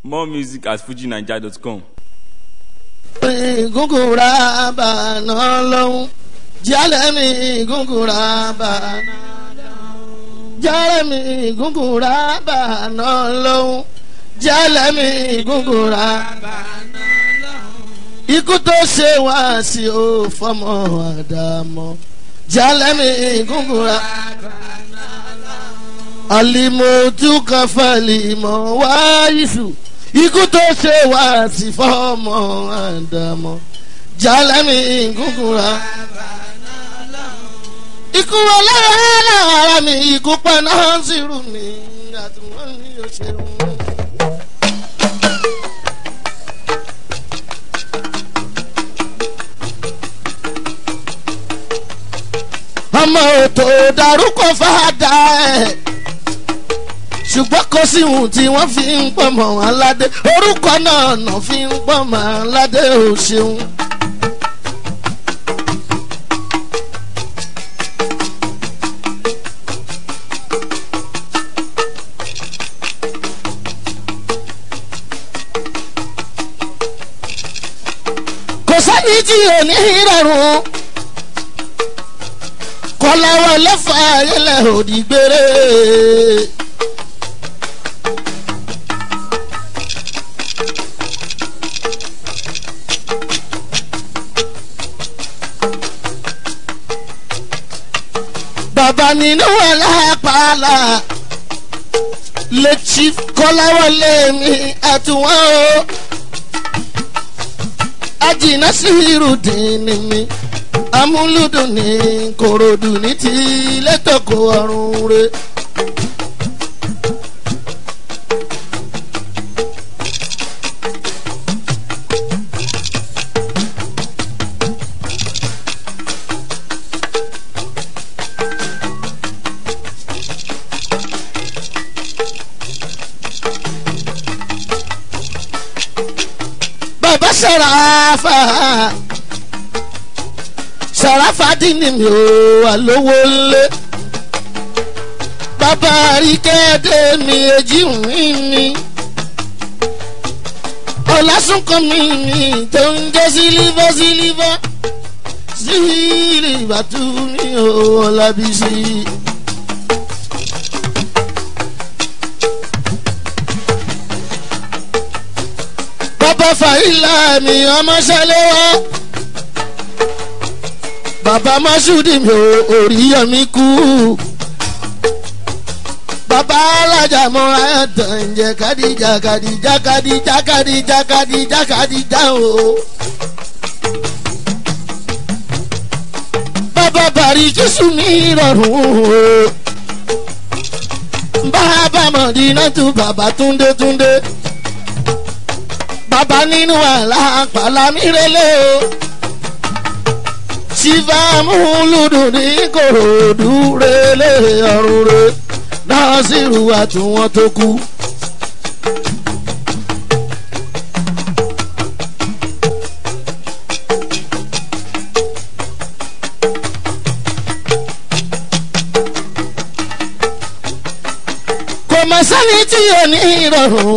More music at fujinaija.com. gúngùrà bàánà lọ́hún jálẹ̀ mi gúngùrà bàánà jálẹ̀ mi gúngùrà bàánà lọ́hún jálẹ̀ mi gúngùrà bàánà lọ́hún. ikú tó ṣe wá sí o fọmọ àdàmọ jálẹ̀ mi gúngùrà bàánà lọ́hún. alimotu kafali mọ wáyísù ikú tó ṣe wá sí fọmọ àdàmọ jalami gúngúnra. ikú ọlọ́run ara mi ikú paná sírù mi àtúwọ́n mi ò ṣeun. ọmọ òtò dárúkọ fàdà ẹ̀ ṣùgbọ́n kò sí ohun tí wọ́n fi ń pọ̀mọ̀ aládé orúkọ náà nà fi ń pọ̀mọ̀ aládé ò ṣeun. kò sẹ́ni tí ò ní rọrùn kọ́láwọ́ lẹ́fà ayẹlẹ́ òdì gbére. bàbá nínú alápàlà lè chief kọ́láwọlé mi àtúwọ́n o ajínà sí irúdìn ni mi amúlùdùn ní kòròdú ní ti lẹ́tọ̀kọ̀ ọ̀run re. bàbá sàràfà sàràfà dínì mi ò wà lówó lé bàbá àríkẹ́dẹ́ mi èjì mi mi ọ̀làsùnkàn mi mi tó ń jẹ́ sílífà sílífà sílífà tú mi ò ọ̀làbísí. bàbá fàyílà mi ọmọ ṣẹlẹ̀ wá bàbá masudi mi ò oríyọmí kú bàbá alájà mọ ayọ̀tàn ǹjẹ́ kàdíjà kàdíjà kàdíjà kàdíjà kàdíjà kàdíjà o. bàbá bàrí jésù mi rọrùn o. bàbá mọ̀dínà tún bàbá túndé túndé bàbá nínú àlàpàlà mi rẹlẹ̀ o sífà múlùdùn ní kòròdú rẹlẹ̀ ọ̀run rẹ náà sì rúwà tí wọ́n tó kú. kò mọ̀ sẹ́ni tí ò ní ìrọ̀rùn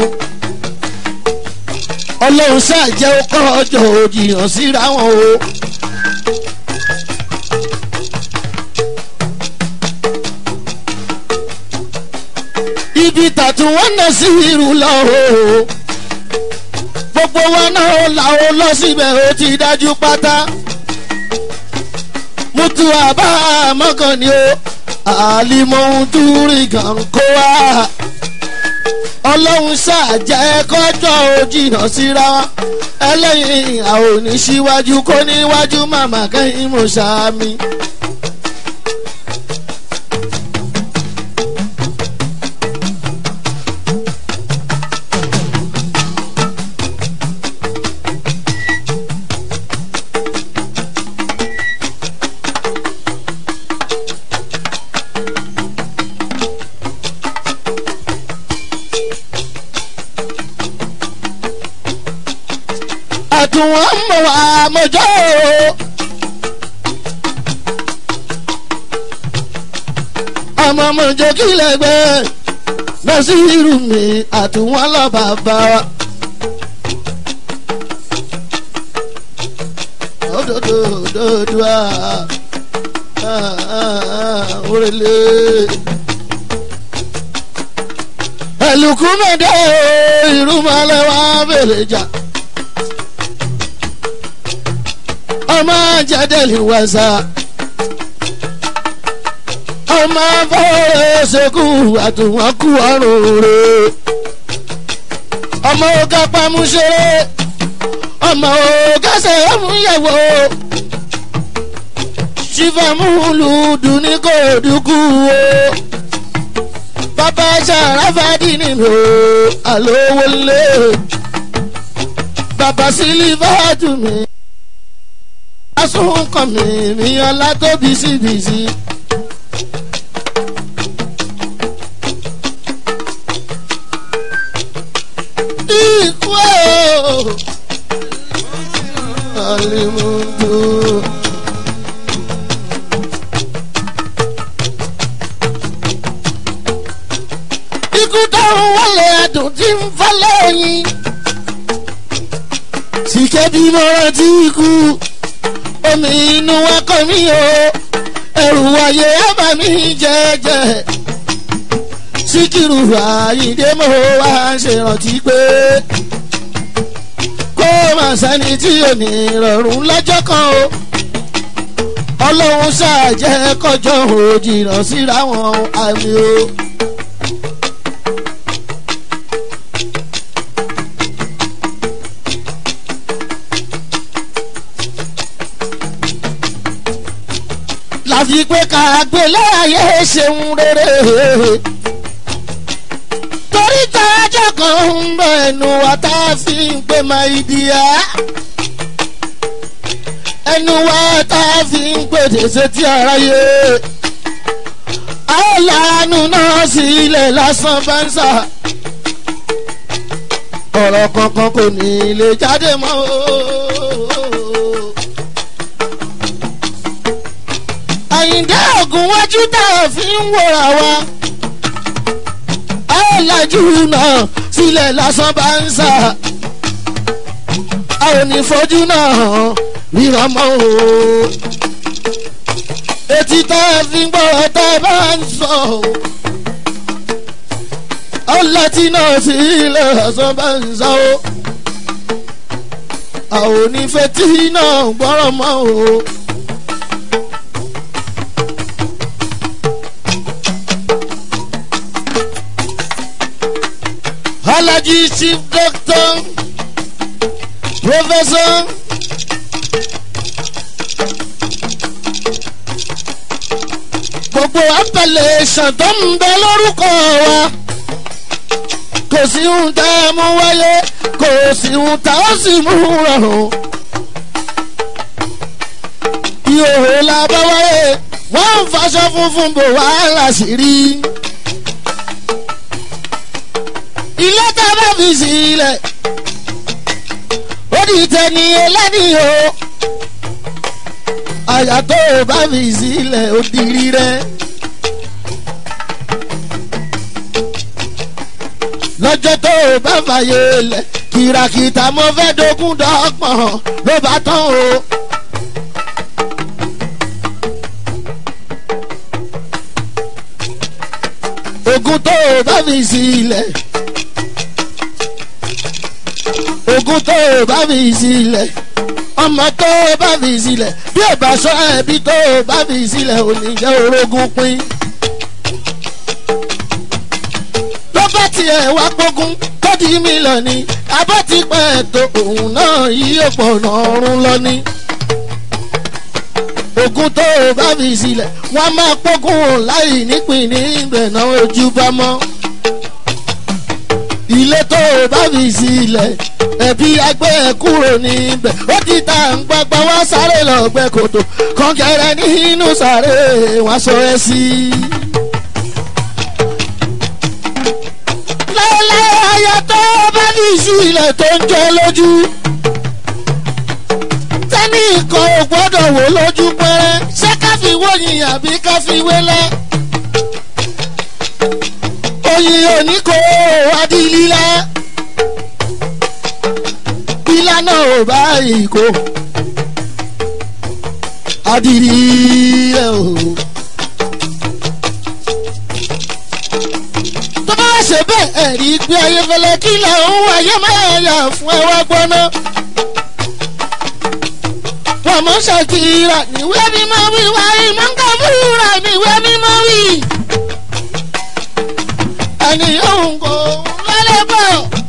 ọlọ́run ṣàjẹ́ ọkọ̀ ọjọ́ òjìyàn síra wọn o. ibi tàtún wọn náà sí irú lọ o. gbogbo wọn náà làwọn lọ síbẹ̀ ó ti dájú pátá. mútu àbá mọ́kàn ni o àlìmọ̀ ohun tó rí kan kó wá ọlọ́run ṣàjẹ́ kọjọ́ òjìyàn síra ẹlẹ́yìn àwọn oníṣíwájú kó níwájú màmá kẹ́yìn mo ṣàmì. àtúwọ̀n ń bọ̀ wá mọ́jọ́ o. ọmọ mọ̀jọ́ kí lè gbé nasiru mi àtúwọ́n lọ bàbá wa. òdòdó òdòdó à òrèlè. ẹlùkú mẹ́dẹ́ ìrúmọ̀lẹ́ wa bèrè jà. ọmọ jẹ́dẹ̀lì wẹ̀sà ọmọ fọwọ́ ṣekú àtúwọ́n kú ọrùn rẹ̀ ọmọ ọgá pamúṣeré ọmọ ọgá ṣẹ̀múyẹ̀wò ṣìfàmúlùdù ní kò dúkú o bàbá ṣàràfàdì nínú àlówólé bàbá sílífàtù mi asúnkàn mi mi ọlá tó bísíbísí. ikú o alimudu. ikú táwọn wọlé adùn tí ń fọ́ lẹ́yìn. sìkẹ́ bí mo rántí ikú omi inú wa kọ́ mi o ẹrù wáyé ábà mi jẹ́jẹ́ síkírù àyíndé mo wá ṣèrántí pé kó má sẹ́ni tí ò ní rọrùn lọ́jọ́ kan o ọlọ́run ṣàjẹ́ kọjọ́ òjìnà síra wọn àmì o. láfi pé ká gbé láàyè ṣeun rere torí tájọ́ kan ń bẹ ẹnu wa tá a fi ń pè máa ìdíyà ẹnu wa tá a fi ń pè dèsè tí aráyé àìláàánú náà sílẹ̀ lásán bá ń sà ọ̀rọ̀ kankan kò ní lè jáde mọ́ àyíǹde ògùn wájú tá a fi ń wòrà wa àìlájú náà sílẹ̀ lásán bá ń sà a ò ní fojú náà ríran mọ́ o etí tá a fi ń gbọ́ tá a bá ń sọ o ọlọ́tí náà sílẹ̀ lásán bá ń sọ o a ò ní fetí náà gbọ́rọ̀ mọ́ o. Alaji chief doctor professor gbogbo appellation tó ń bẹ lórúkọ wa kò sí ohun tá a mú wáyé kò sí ohun tá a sì mú rọrùn ìhòòhò la bá wáyé wọ́n ń faṣọ funfun bò wàhálà sí rí ilé tá a bá fi sílẹ̀ ó di tẹni ẹlẹ́ni o àyà tó o bá fi sílẹ̀ ó di rírẹ́. lọ́jọ́ tó o bá fàyè lẹ̀ kìràkìtà mo fẹ́ dogun dọ́gbọ̀n ló bá tán o. ogun tó o bá fi sílẹ̀ ogun tó o bá fi sílẹ̀ ọmọ tó o bá fi sílẹ̀ bí o bá sọ ẹbí tó o bá fi sílẹ̀ ò ní jẹ́ orogún pín. ló bá tiẹ̀ wá pógún tó di mílíọ̀nù abọ́ ti pẹ́ tó òun náà yí ọ̀pọ̀ ọ̀run lọ ní. ogun tó o bá fi sílẹ̀ wọ́n máa pógún láì nípìn níbẹ̀ náà ojú bá mọ́ ilé tó o bá fi sílẹ̀ ẹbí agbẹ́ ẹ kúrò níbẹ̀ ó ti ta ń gbàgbà wá sáré lọ́gbẹ́ kòtò kọ́ńkẹ́rẹ́ nínú sáré wọ́n sọ ẹ sí. láéláé ayọ̀ tó o bá fi sílẹ̀ tó ń jọ lójú tẹ́nì kan ò gbọ́dọ̀ wò lójú pẹ́rẹ́ ṣé ká fi wóyin àbí ká fi wélẹ́ òní kò wá di lílá lílá náà ò báyìí kò adìrí ẹ o. tó bá ṣe bẹ́ẹ̀ ẹ̀rí gbé ayéfẹ́lẹ́ kí làwọn wáyé máa yà fún ẹ wá gbọ́ná. wọ́n mọ̀ ṣàkíyà níwé mímọ́ wíwá ìmọ̀ nǹkan fúnra níwé mímọ́ wí. ẹni yóò kó lálẹ́ bọ̀.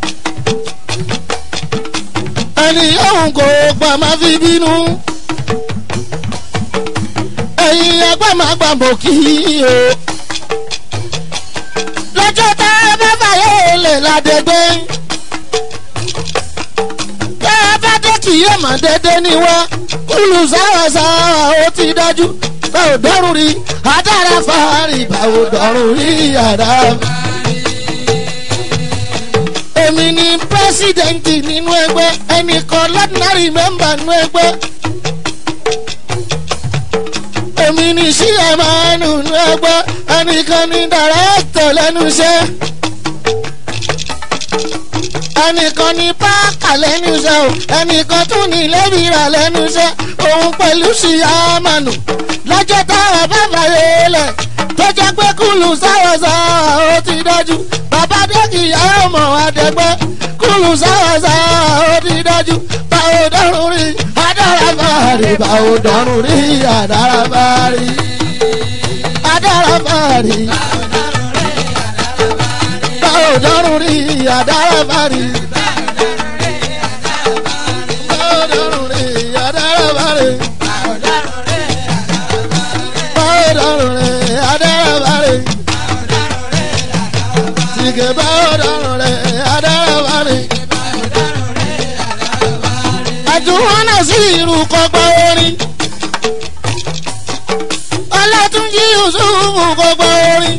ẹni yóò kó gbà má fi bínú. ẹ̀yin ẹgbẹ́ máa gbà bọ̀ kí o lọ́jọ́ tá a bá fàyè lè ládẹ́gbẹ́. tá a bá dé kì yóò mọ̀ dédé ní wá kúlù sáwàsáwà ó ti dájú bá ò dọ́rùn rí adára fàárì bá ò dọ́rùn rí yàrá. èmi ni pírẹsidẹ́ǹtì nínú ẹgbẹ́ ẹnìkan lọ́dínárì mẹ́mbà nínú ẹgbẹ́ èmi ní sí ẹ̀mánu nínú ẹgbẹ́ ẹnìkan ní dàrẹ́tọ̀ lẹ́nu iṣẹ́ ẹnìkan ní páàkà lẹ́nu iṣẹ́ o ẹnìkan tún ní lẹ́bìrà lẹ́nu iṣẹ́ òun pẹ̀lú sí ẹ̀mánu lọ́jọ́ táwọn bá fàyè lẹ̀ tó jẹ́ pé kúlù sáwọ́sáwọ́ ó ti dájú bàbá dẹ́kì ìyá ọmọ àdẹ́gbẹ́ kúlù sáwọ́sáwọ́ ó ti dájú báwo dọ́rùn rí adára bá rí báwo dọ́rùn rí adára bá rí adára bá rí báwo dọ́rùn rí adára bá rí báwo dọ́rùn rí adára bá rí báwo dọ́rùn rí adára bá rí sìgè báwo dọ́rùn rí adára bá rí àdúrà náà sí irú kọgbà orin ọlátúnjí yusufu kọgbà orin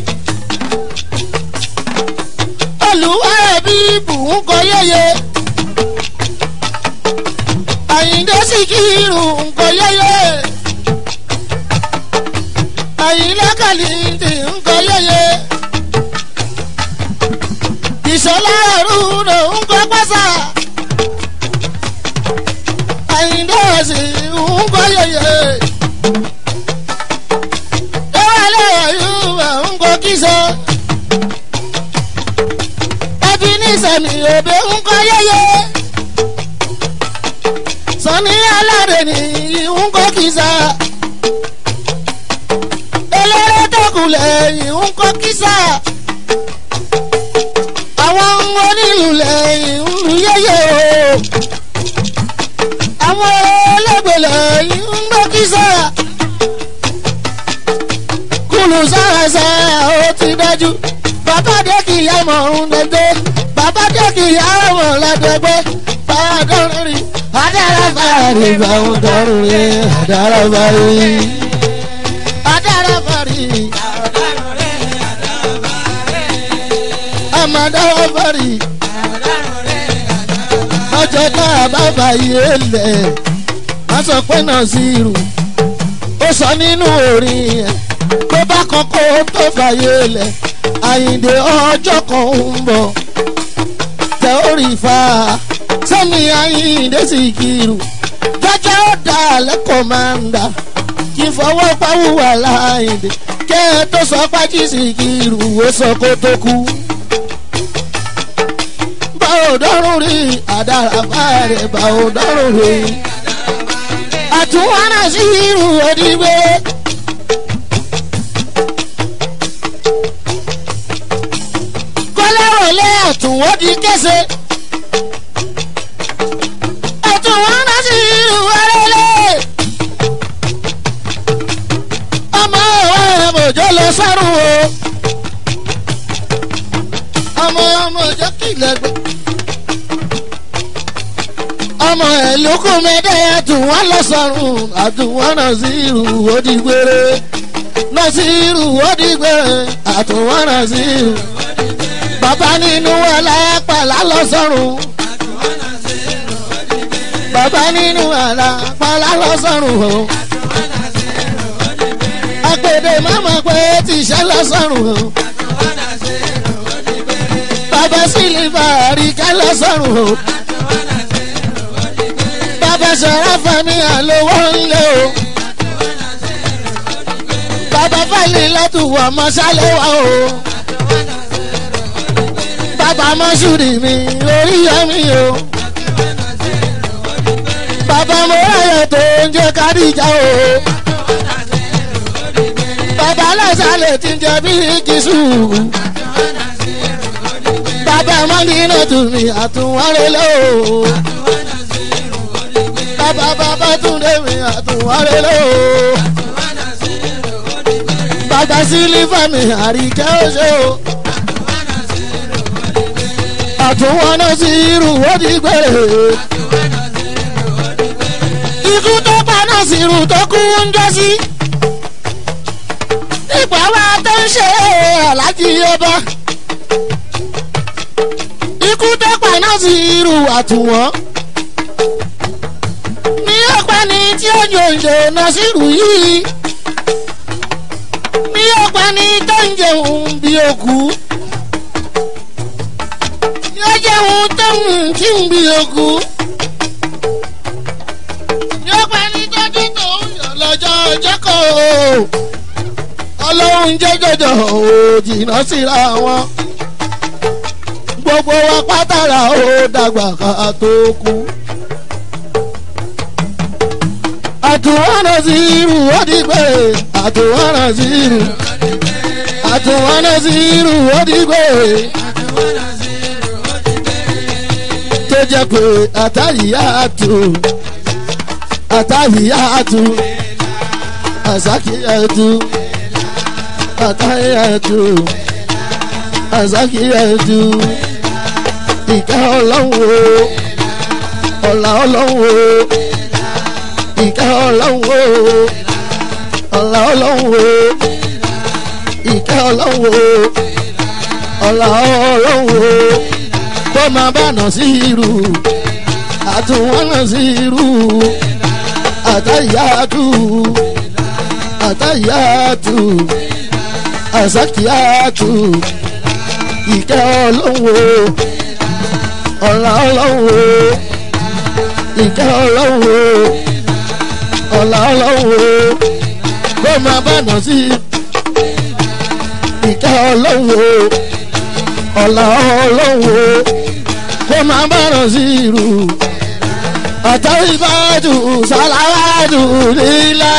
olùwà ẹbí bùn kọ yẹyẹ àyíndé síkírù nkọ yẹyẹ àyíndé kàlíntì nkọ yẹyẹ ìṣọlá àrùnà nkọ pàṣà àyíndé ọ̀sìn nkọ yẹyẹ ewálé ọ̀yùnbà nkọ kíso ẹbí ní sẹ̀mí òbí nkọ yẹyẹ sọ̀ni alárẹ̀ ní nkọ kíso eléré tókulẹ̀ nkọ kíso àwọn onílù lẹ́yìn ń lu yẹyẹ o àwọn ẹlẹgbẹlẹ ń gbọ́ kísà kùlù sáraṣà ó ti dájú bàbá dẹ́kì yàmọ̀ ń dẹ́gbẹ́ bàbá dẹ́kì yàmọ̀ lẹ́dẹ́gbẹ́ bàbá dọ́rin rí adára fàárì báwọn dọ́rin rí adára fàárì adára fàárì amadára fàárì ọjọ́ tá a bá fàyè lẹ̀ má sọ pé náà sí irú ó sọ nínú orin yẹn tó bá kọ́kọ́ tó fàyè lẹ̀ àyìndé ọjọ́ kan ń bọ̀ tẹ orí fa sẹ́mi àyìndé sì kiri jọjọ́ ó dà lẹ́kọ̀ọ́ máa ń dà kí n fọwọ́ pàwùwà láàyìndé kẹ́ ẹ tó sọ pájí sì kiri ó sọ kó tó kú báwo dọ́rùn rí àdàràbà rẹ̀ báwo dọ́rùn rí. àtúwárà sí irú òdìgbé. kọ́lẹ́rọ̀lẹ́ àtúwọ́ di kése. àtúwárà sí irú wẹ́rẹ́lẹ́. ọmọ òwe mòjó lọ sọ́run o. ọmọ ọmọ òjò kìlẹ̀ gbé ọmọ ẹ̀ lókù mẹ́tẹ́ àtúwọ́n lọ́sọ̀rùn àtúwọ́n náà sí irú òdìgbére náà sí irú òdìgbére àtúwọ́n náà sí irú. bàbá nínú alápàlà lọ́sọ̀rùn. bàbá nínú alápàlà lọ́sọ̀rùn o. àpèdè mọ́mọ́ pé tìṣẹ́ lọ́sọ̀rùn o. bàbá sílífà àríkẹ́ lọ́sọ̀rùn o bàbá sọ̀rọ̀ fẹ́mi àlówó ńlẹ̀ o bàbá fẹ́lẹ̀ látùwọ̀ mọ́sálẹ́wà o bàbá mọ́ṣúrì mi orí yẹmi o bàbá mọ́ráyọ̀ tó ń jẹ́ kádìjà o bàbá lọ́sàlẹ̀ tí ń jẹ́ bí kìsù bàbá mọ́nìyàn tún mi àtúwárẹ́lẹ́ o bàbá bàbá túndé mi àtúwárẹ́lẹ́ o bàbá sílífà mi àríkẹ́ ọ̀ṣẹ́ o àtúwọ́nà sí irú wọ́dí gbẹ̀rẹ̀ ikú tó paná sí irú tó kú ń jọ sí ipò àwa tó ń ṣe alájí ọba ikú tó paná sí irú àtúwọ́n ní ọ̀pá ni tí ó yòǹjò náà sí irú yìí ní ọ̀pá ni tó ń jẹun bí òkú yóò jẹun tó ń tí ń bí òkú yóò pa ní tọ́jú tó ń yọ lọ́jọ́ ọjọ́ kan o ọlọ́run jẹ́jọ́jọ́ ò jìnnà síra wọn gbogbo wa pátárà ó dàgbà ká tó kú. àtúwọ́nà sí irú ó di pé àtúwọ́nà sí irú àtúwọ́nà sí irú ó di pé tó jẹ́ pé àtàyíyá tù àtàyíyá tù àsákìyá tù àtàyíyá tù àsákìyá tù ìkẹ́ ọlọ́run o ọ̀là ọlọ́run o ìkẹ́ ọlọ́run o ọ̀là ọlọ́run o ìkẹ́ ọlọ́run o ọ̀là ọlọ́run o kó máa bá nà sí irú àtúwọ́n nà sí irú àtàyàtú àtàyàtú àsákìyàtú ìkẹ́ ọlọ́run o ọ̀là ọlọ́run o ìkẹ́ ọlọ́run o ọ̀là ọlọ́run o kó máa bá nà sí ìkẹ́ ọlọ́run o ọ̀là ọlọ́run o kó máa bá nà sí irú àtàwíbàdù sàlàwàdù lílá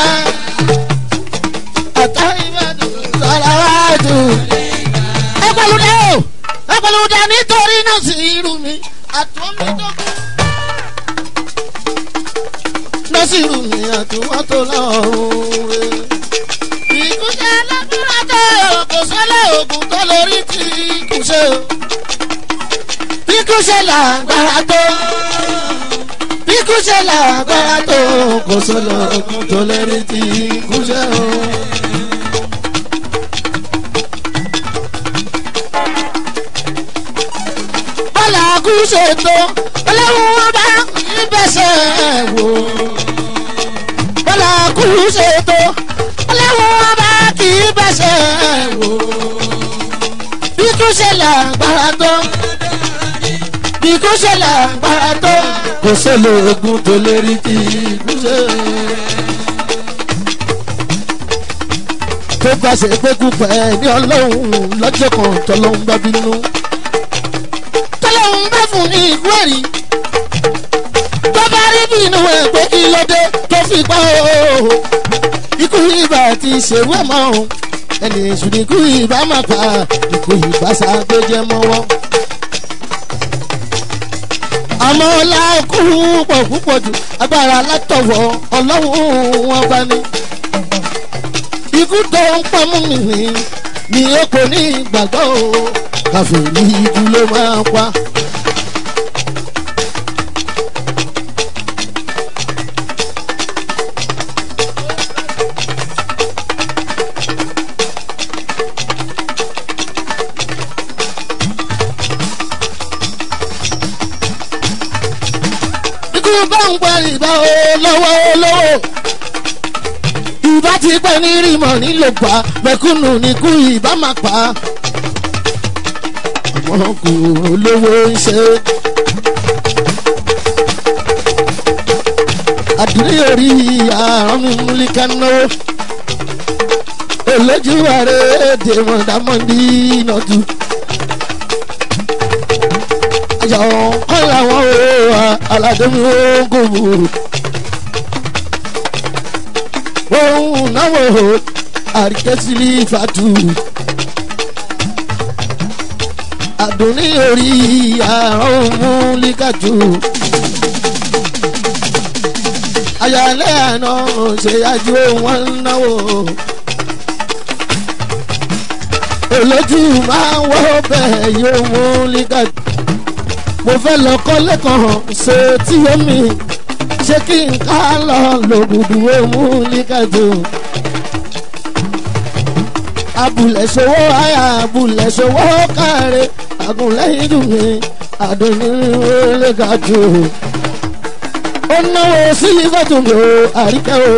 àtàwíbàdù sàlàwàdù. ẹ pẹ̀lú dẹ́ o ẹ pẹ̀lú dẹ́ nítorí náà sí irú mi àtúntò nọ́sìrù mi àtúwọ́n tó lọ́rùn rẹ̀. ìkúṣẹ́ lágbára tó kò sọ́lá oògùn tó lórí ti kúṣẹ́ o. ìkúṣẹ́ lágbára tó ìkúṣẹ́ lágbára tó kò sọ́lá oògùn tó lórí ti kúṣẹ́ o. bọ́lá kúṣẹ́ tó ọlọ́run bá ìbẹ̀sẹ̀ wò bọ́lá kú ṣètò ọlọ́run bá kì í bẹ̀sẹ̀ wò bí kú ṣe lágbára tó bí kú ṣe lágbára tó kò sólò ogun tó lérí tí kú ṣe. tó bá ṣe pé kú pẹ́ ní ọlọ́run lọ́jọ́ kan tọ́lọ́run bá bínú tọ́lọ́run bá fún ní ìlú ẹ̀rí tó bá rí bí inú ẹ̀ pé kí ló dé tó fi pa o. ikú ibà ti ṣèwé mọ́ o ẹni èṣù ní ikú ibà máa pa ikú ibà ṣàgbéjẹ mọ́wọ́. àmọ́ ọlá kú pọ̀ púpọ̀ jù agbára látọ̀wọ̀ ọlọ́run wọn bá ní. ikú tó ń pọ̀ mú mi ní ni ó kò ní ìgbàgbọ́ o káfíń ní ikú ló máa pa. ikú bá ń pa ìbá o lọ́wọ́ lọ́wọ́ ìbá ti pẹ́ ní rímọ̀ nílò pa mẹ́kúnnù níkú ìbá máa pa àmọ́ kò lówó ń ṣe. àdúrí orí àrùn mi múlíkà náà olójú ààrẹ èdè mọ̀dámọ́dí nọ́tù. àjọ kọ́ làwọn ò aládùnmí ogun bù. òun náwó àríkẹ́sílì fàtú. àdùnní orí àrùn múlíkàtù. àyàlẹ́ àná ṣe àjò wọn náwó olójú máa ń wọ́ bẹ́ẹ̀ yóò mú lígà. mo fẹ́ lọ kọ́lé kan ṣe tí omi ṣé kí n ká lọ lògùdù mú lígà tó. abùlẹ̀ ṣòwò àyà abùlẹ̀ ṣòwò káre àgùnlẹ́yìn dùn mí àdùnnú lígà tó. ó náwó sílífà tó mi ò àríkẹ́ o.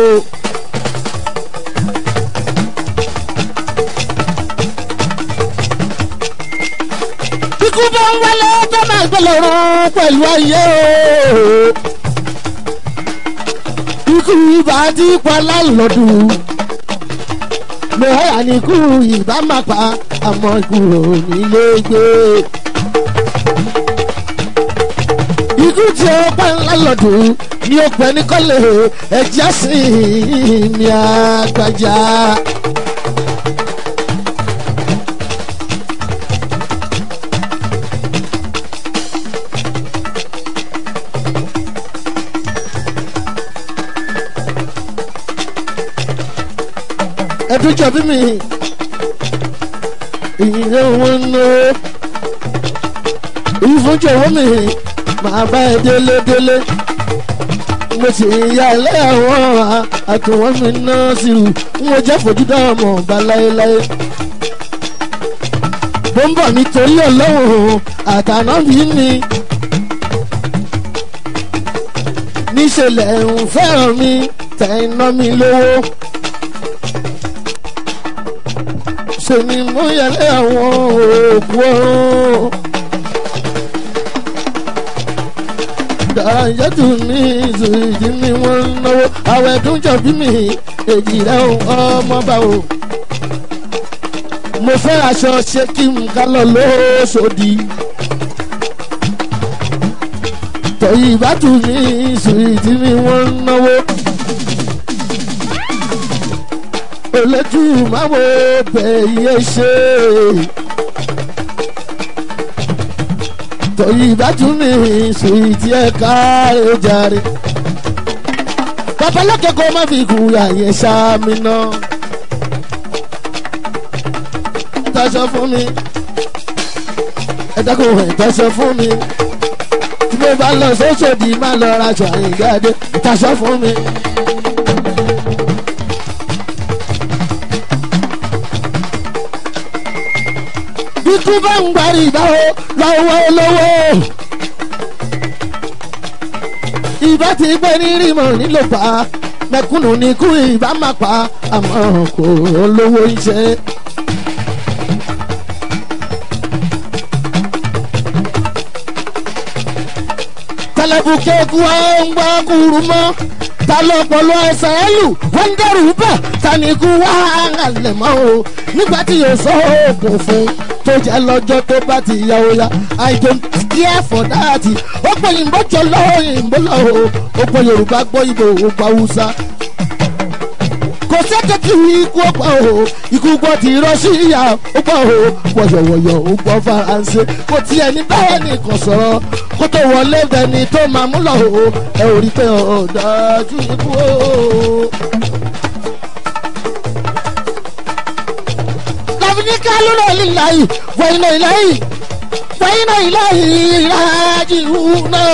ikú bá ń wálé tó máa gbé lọ́rùn pẹ̀lú ayé o. ikú ibà ti pa lálọ́dún. lọ́ọ̀yà ni ikú ìbá máa pa àmọ́ ikú ò nílé gbé. ikú tí ó pa lálọ́dún ni ó pẹ́ ní kọ́lé ẹ̀jẹ̀ sí ní àgbàjá. ẹdún jọbí mi ìyìnlẹ wọn ná ìfúnjọ owó mi máa bá ẹ délé délé mo sì ya ilé àwọn àtúwọ́n mi ná sí i wọn jẹ́ fojú dá ọmọ ọba láéláé bó ń bọ̀ nítorí ọlọ́run àtàná bí mi níṣẹ̀lẹ̀ ń fẹ́ràn mi tẹ̀ ń ná mi lówó. ṣe ni mo yẹlé àwọn òkú ọ̀run. dàrájẹ́tù ní ìsòyìí ni wọ́n ń náwó àwọn ẹ̀dùn jọ̀bí mi èjì rẹ̀ ọmọ bá o. mo fẹ́ aṣọ ṣe kí n ká lọ lóṣòdì. tọ̀yì ìbátú ní ìsòyìí ni wọ́n ń náwó olójú máwo bẹ̀yẹ ṣe. tòyí ìbájú ní ìsòyìtì ẹ̀ka ẹ̀jàre. babalókè kó má fi kú àyè sáàmì náà. ìtaṣọ fún mi ẹ̀dákùn ìtaṣọ fún mi tí mo bá lọ sóṣòdì má lọ raṣọ àyìngáde ìtaṣọ fún mi. ikú bá ń gbárí ìbáwó lọ́wọ́ olówó. ìbá ti gbé ní rímọ̀ nílò pa mẹ̀kúnnù ní ikú ìbá má pa àmọ́ kò olówó iṣẹ́. tẹlẹbùkẹ́kù ọ̀ ń gbọ́ kúrú mọ́ ta ló pọ̀lọ́ ẹsẹ̀ ẹlù wọ́n ń dẹ́rù bẹ̀ taniku wá àlẹ̀ mọ́ o nígbà tí yóò sọ oògùn fún tó jẹ́ lọ́jọ́ tó bá ti ya o ya i don't care for that ó pè yìnbó jọ lọ́wọ́ yìnbó lọ́wọ́ ó pè yorùbá gbọ́ ìbò ó pa hausa kò sẹ́kẹ̀ kí ikú ó pa o ikú gbọ́ ti rọ́ṣíyà ó pa o wọ̀yọ̀wọ̀yọ̀ ó gbọ́ faransé kò tiẹ̀ ní báyẹn nìkan sọ̀rọ̀ kó tó wọlé bẹni tó máa mú lọ o ẹ ò rí pé ọ̀dájú ikú o. láfíní ká lóra líláyì wẹ̀yìnà ìláyì wẹ̀yìnà ìláyì ìrájì náà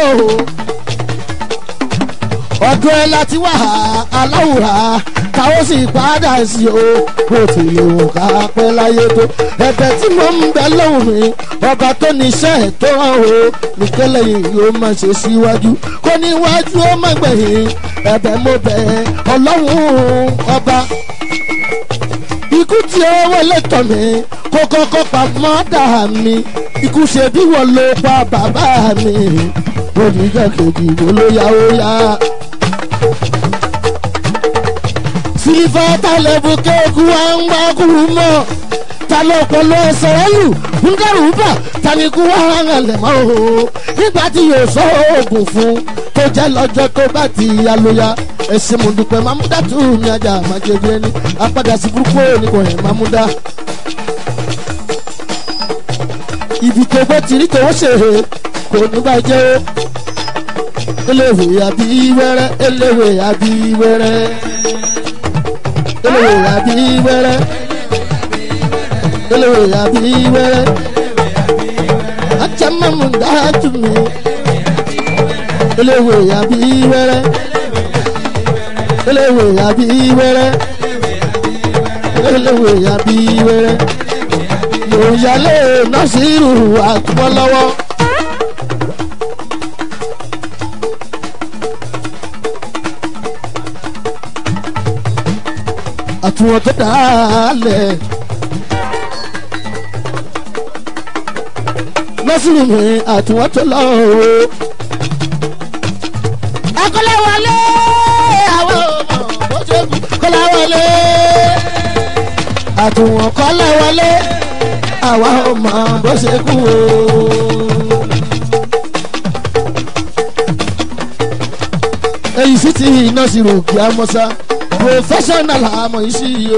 ọdún ẹ láti wà aláwòrán táwọn sì padà sí o bó ti lè wò ká pẹ́ láyé tó ẹ̀bẹ̀ tí mo ń bẹ lọ́wọ́ mi ọba tó níṣẹ́ ẹ̀ tó hàn o nìkẹ́lẹ̀ yìí yóò má ṣe síwájú kó níwájú ó má gbẹ̀yìn ẹ̀bẹ̀ mo bẹ̀ ọlọ́run ọba ikú ikú tí ó wọlé tọ̀ mí kó kọ́kọ́ pa mọ́dà mi ikú ṣe bí wọ́n ló pa bàbá mi oníjà kejì wo ló yá ó yá. sílífà tálẹ́bù kéèkù wá ń wá kú mọ́ ta ló pọ̀lọ́ ẹsẹ̀ ẹlù ńgàrú bà tani kú wá hàn lẹ̀ mọ́ o nígbà tí yóò sọ oògùn fún tó jẹ́ lọ́jọ́ tó bá ti ya ló ya ẹ̀sìn mọ̀dùpẹ̀ mámúdá tù mí ajá àmàjẹ̀bí ẹni apádà sí burúkú òní kò hẹ̀ mámúdá. ibi tó gbé tìrí tó ṣe kò ní bàjẹ́ o eléwé àbí wẹ́rẹ́ eléwé àbí wẹ́rẹ́ eléwé àbí wẹ́rẹ́ eléwé àbí wẹ́rẹ́ ajamamu dájú mi eléwé àbí wẹ́rẹ́ eléwé àbí wẹ́rẹ́ eléwé àbí wẹ́rẹ́ mo yálé nọ́ọ̀sìrù àtúbọ̀ lọ́wọ́. àtúwọ̀n tó dálẹ̀. nọ́ọ̀sìrì mi àtúwọ̀n tó lọ o. akọ́lẹ̀ wọlé àwọn ọmọ bó ṣe kú kọ́lẹ̀ wọlé. àtúwọ̀n kọ́lẹ̀ wọlé àwa ọmọ bó ṣe kú o. èyí sì ti nọ́ọ̀sìrì òkè amọ́sá professional àmọ̀ yìí sí i o.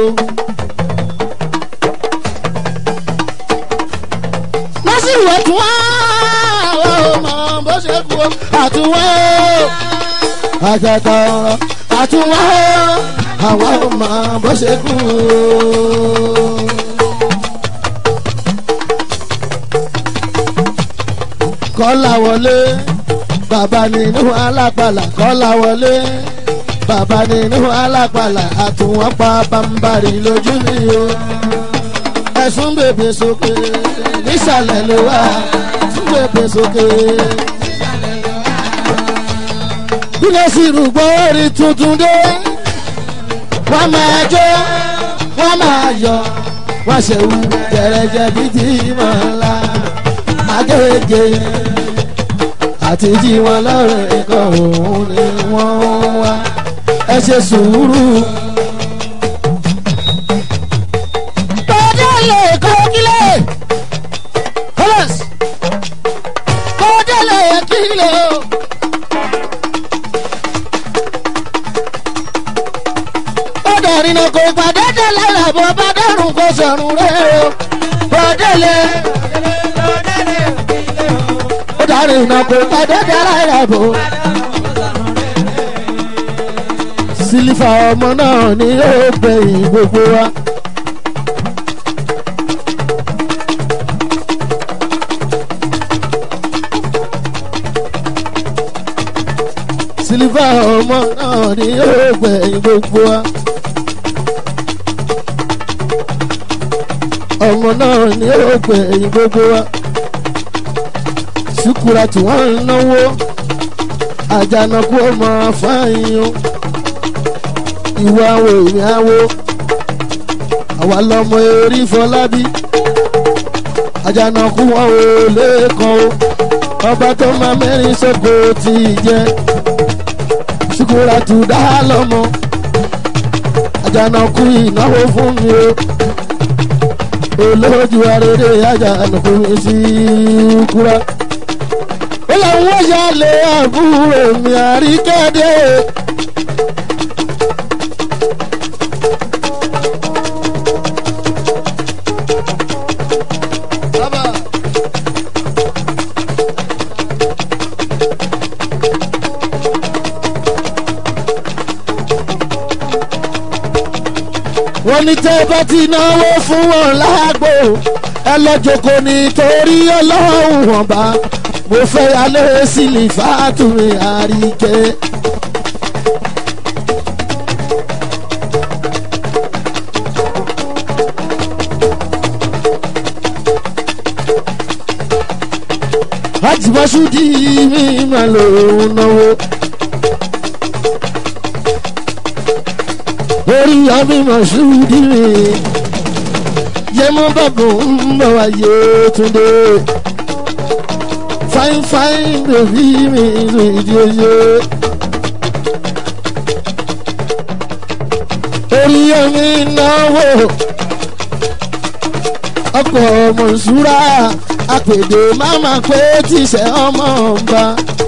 lọ́sìrì ọ̀tún wá àwọn ọmọ bó ṣe kú o àtúwọ́ àjàgbá ọ̀rọ̀ àtúwọ́ àwọn ọmọ bó ṣe kú o. kọ́lá wọlé bàbá nínú alápàlà kọ́lá wọlé bàbá nínú alápàlà àtúwọ́n pa bambari lójú mi o. ẹ̀sùn bèbè sókè nísàlẹ̀ ló wà ẹ̀sùn bèbè sókè. bílẹ̀ sì rúgbọ́ orí tuntun dé wọ́n máa jó wọ́n máa yọ wọ́n ṣe wú jẹrẹjẹ bí tí mọ̀ ńlá agége àti jí wọn lọ́rùn ikọ̀ òun ni wọ́n wá ẹ ṣe sùúrù. Kọ́dé lè kọ́ kílẹ̀. Holmes. Kọ́dé lè kílẹ̀ o. Ó dàrí náà kò pàdé dé lára bó bá dárùn kó sọ̀rùn rẹ̀ o. Kọ́dé lè. Ó dàrí náà kò pàdé dé lára bó sílífà ọmọ náà ni yóò gbẹ̀yìn gbogbo wa. sílífà ọmọ náà ni yóò gbẹ̀yìn gbogbo wa. ọmọ náà ni yóò gbẹ̀yìn gbogbo wa. sùkúrà tí wọ́n ń náwó àjànàkú ọmọ fáyín o ìwọ àwọn èèyàn awo àwa lọmọ erí fọlábí àjànàkú wọn ò lẹ́ẹ̀kan o ọba tó máa mẹ́rin sọ́kò tí ì jẹ́ ṣùkúrà tù dá lọ́mọ àjànàkú ìnáwó fún mi o olójú arére àjànàkú mi sí kúrá ó làwọn yálé àbúrò mi àríkẹ́dẹ́. wọ́n ní tẹ́ bá ti náwó fún wọn lágbo ẹ lọ́jọ́kọ́ nítorí ọlọ́run wọn bá mo fẹ́ yálé sílì fàtúmí àríkẹ́. àjùmọ̀ṣúdì mi máa lòun náwó. orí àmì mọ̀ṣúdì mi yẹmọ bàbá ń bọ̀ wáyé túndé fine fine bèbí mi ìdí oyè. orí omi náwó ọkọ̀ mọ̀ṣúra àpèdè máma pé tìṣẹ́ ọmọ ọba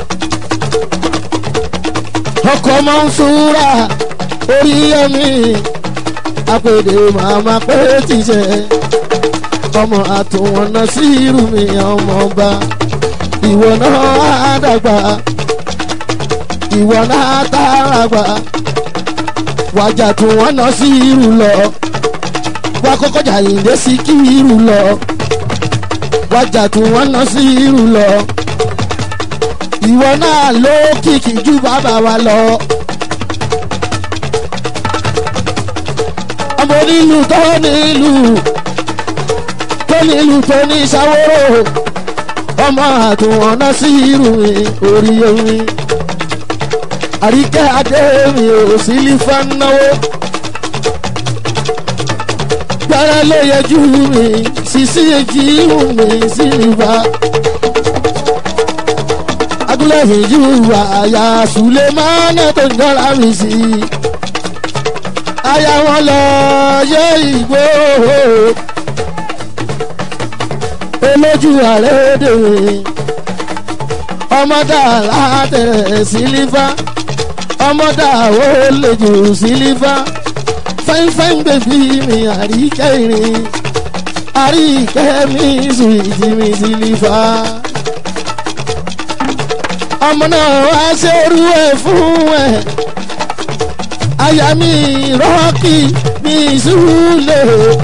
ọkọ̀ mọ̀ṣúra orí omi àpèdè máma pé tìṣẹ́ ọmọ àtúwọ̀nà sí irú mi ọmọ ọba ìwọ náà á dàgbà ìwọ náà tààrà gbà wájà tún wọn ná sí irú lọ wá kọ́kọ́ jà yìndé sí kí irú lọ wájà tún wọn ná sí irú lọ ìwọ náà ló kìkì ju bàbá wa lọ. ọmọ onílù tó nílù tó nílù tó ní sáwóró ọmọ àtúwọ̀n náà sí irú mi orí omi àríkẹ́ adé mi ò sí lífà náwó gbára ló yẹjú mi sísí èjì ìhùn mi sí lífà agúnlẹ̀ ìjú àyà sùlẹ̀ mánà tó ń jọra mi sí aya wọn lọ yẹ ìgbó olójú ààrẹ dèrè ọmọdé alátẹ̀rẹ̀ sílífà ọmọdé àwọn olèjò sílífà fáínfáín bèbí mi àríkẹ́ ìrìn àríkẹ́ mi sùwìtì mi sílífà ọmọ náà wá ṣerú ẹ̀ fún ẹ̀ aya mi rọ́ọ̀kì mi súlẹ̀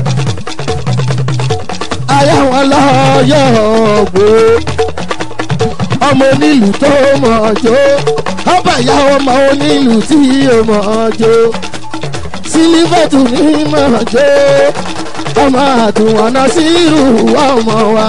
aya wọn lọ́yọ̀ gbó ọmọ onílù tó mọ̀ ọjọ́ ọba ìyá ọmọ onílù tí ó mọ̀ ọjọ́ sílífẹ̀tù ní mọ̀ ọjọ́ ọmọ àtúwọ̀nà sírù ọmọ wa.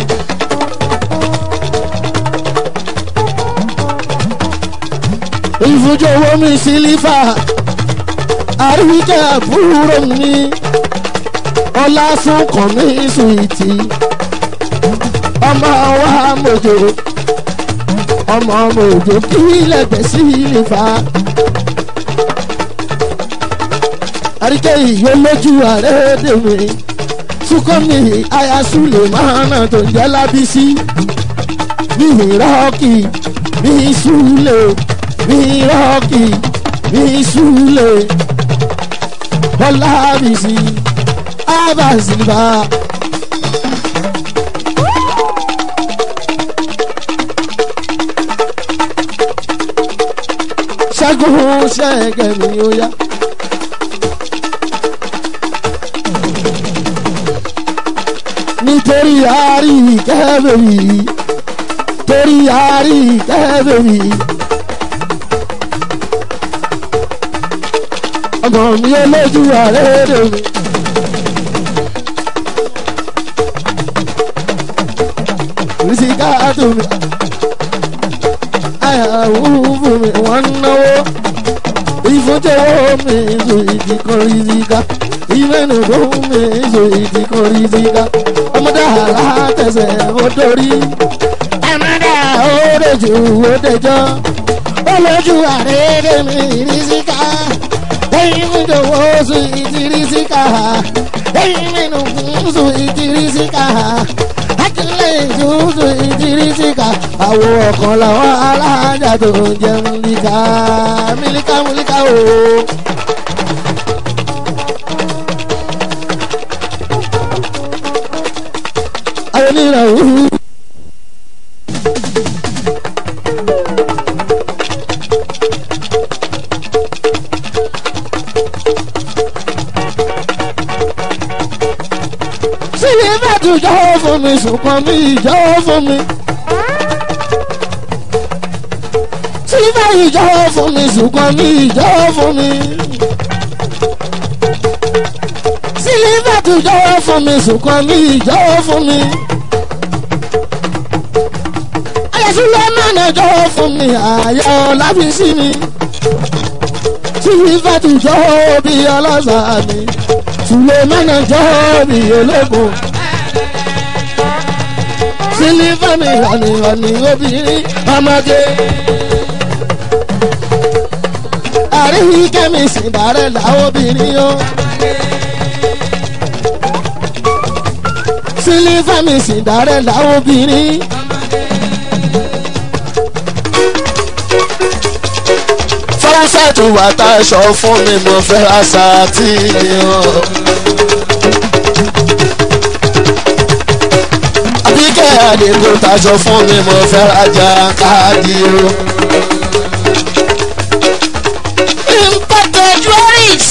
ìfúnjọwọ́ mi sílífà àríkẹ́ àbúrò mi ọlásùnkàn mi sùìtì ọmọ wa mọ̀jọ ọmọ mọ̀jọ kí lẹ́gbẹ̀ẹ́ sílífà àríkẹ́ ìyó lójú ààrẹ dèmi sukọ́mi ayasule mahana tó ń jẹ́ lábísí mi rọ́ọ̀kì mi súlẹ̀ mi rọ́ọ̀kì mi súlẹ̀ ọlábísí abaziliba. ṣẹ́gun ṣẹ́gẹ̀ mi ó yá. nítorí àárí kẹ́bẹ̀rì torí àárí kẹ́bẹ̀rì. ọmọ mi olójú àrẹ́rẹ́ mi. rìsíkà tó mi. àyàwó fún mi wọ́n ń náwó. ìfúnjẹ́wọ́ mi ìzò ìdí kan rìsíkà. ìmẹ́nu tó mi ìzò ìdí kan rìsíkà. ọmọdé àlá tẹ̀sẹ̀ ó dórí. ẹ̀mẹ́dà ó dẹ̀jú ó dẹjọ́. olójú àrẹ́rẹ́ mi rìsíkà ẹyin mi dòwò sùn ìtìrísíkà ẹyin mi nù kún sùn ìtìrísíkà akílẹ̀ ìjú sùn ìtìrísíkà àwọ̀ ọ̀kan làwọn alájà tó ń jẹ múlíkà mílíkà múlíkà o. àwọn onírànwọ́. sílẹ̀ bàtú jọ̀wọ́ fún mi ṣùgbọ́n mi jọ̀wọ́ fún mi. sílẹ̀ bàtú jọ̀wọ́ fún mi ṣùgbọ́n mi jọ̀wọ́ fún mi. sílẹ̀ bàtú jọ̀wọ́ fún mi ṣùgbọ́n mi jọ̀wọ́ fún mi. ayọ̀sílẹ̀ mọ̀nà jọ̀wọ́ fún mi àyà ọ̀làbísí mi. sílẹ̀ bàtú jọ̀wọ́ bí ọlọ́sàn mi sulemana jọ́ọ̀bì ológun sílífàmì ọ̀nìyànì obìnrin ọmọge àríwí kẹ́mísì bàrẹ̀ làwọn obìnrin o. sílífàmì sì dàrẹ́ làwọn obìnrin. fọ́nṣẹ́tù wà tá a sọ fún mi mo fẹ́ àṣà tí mi ò. àbíkẹ́ àdìgbò tá a sọ fún mi mo fẹ́ rajà káàdì o. Imported jewelries.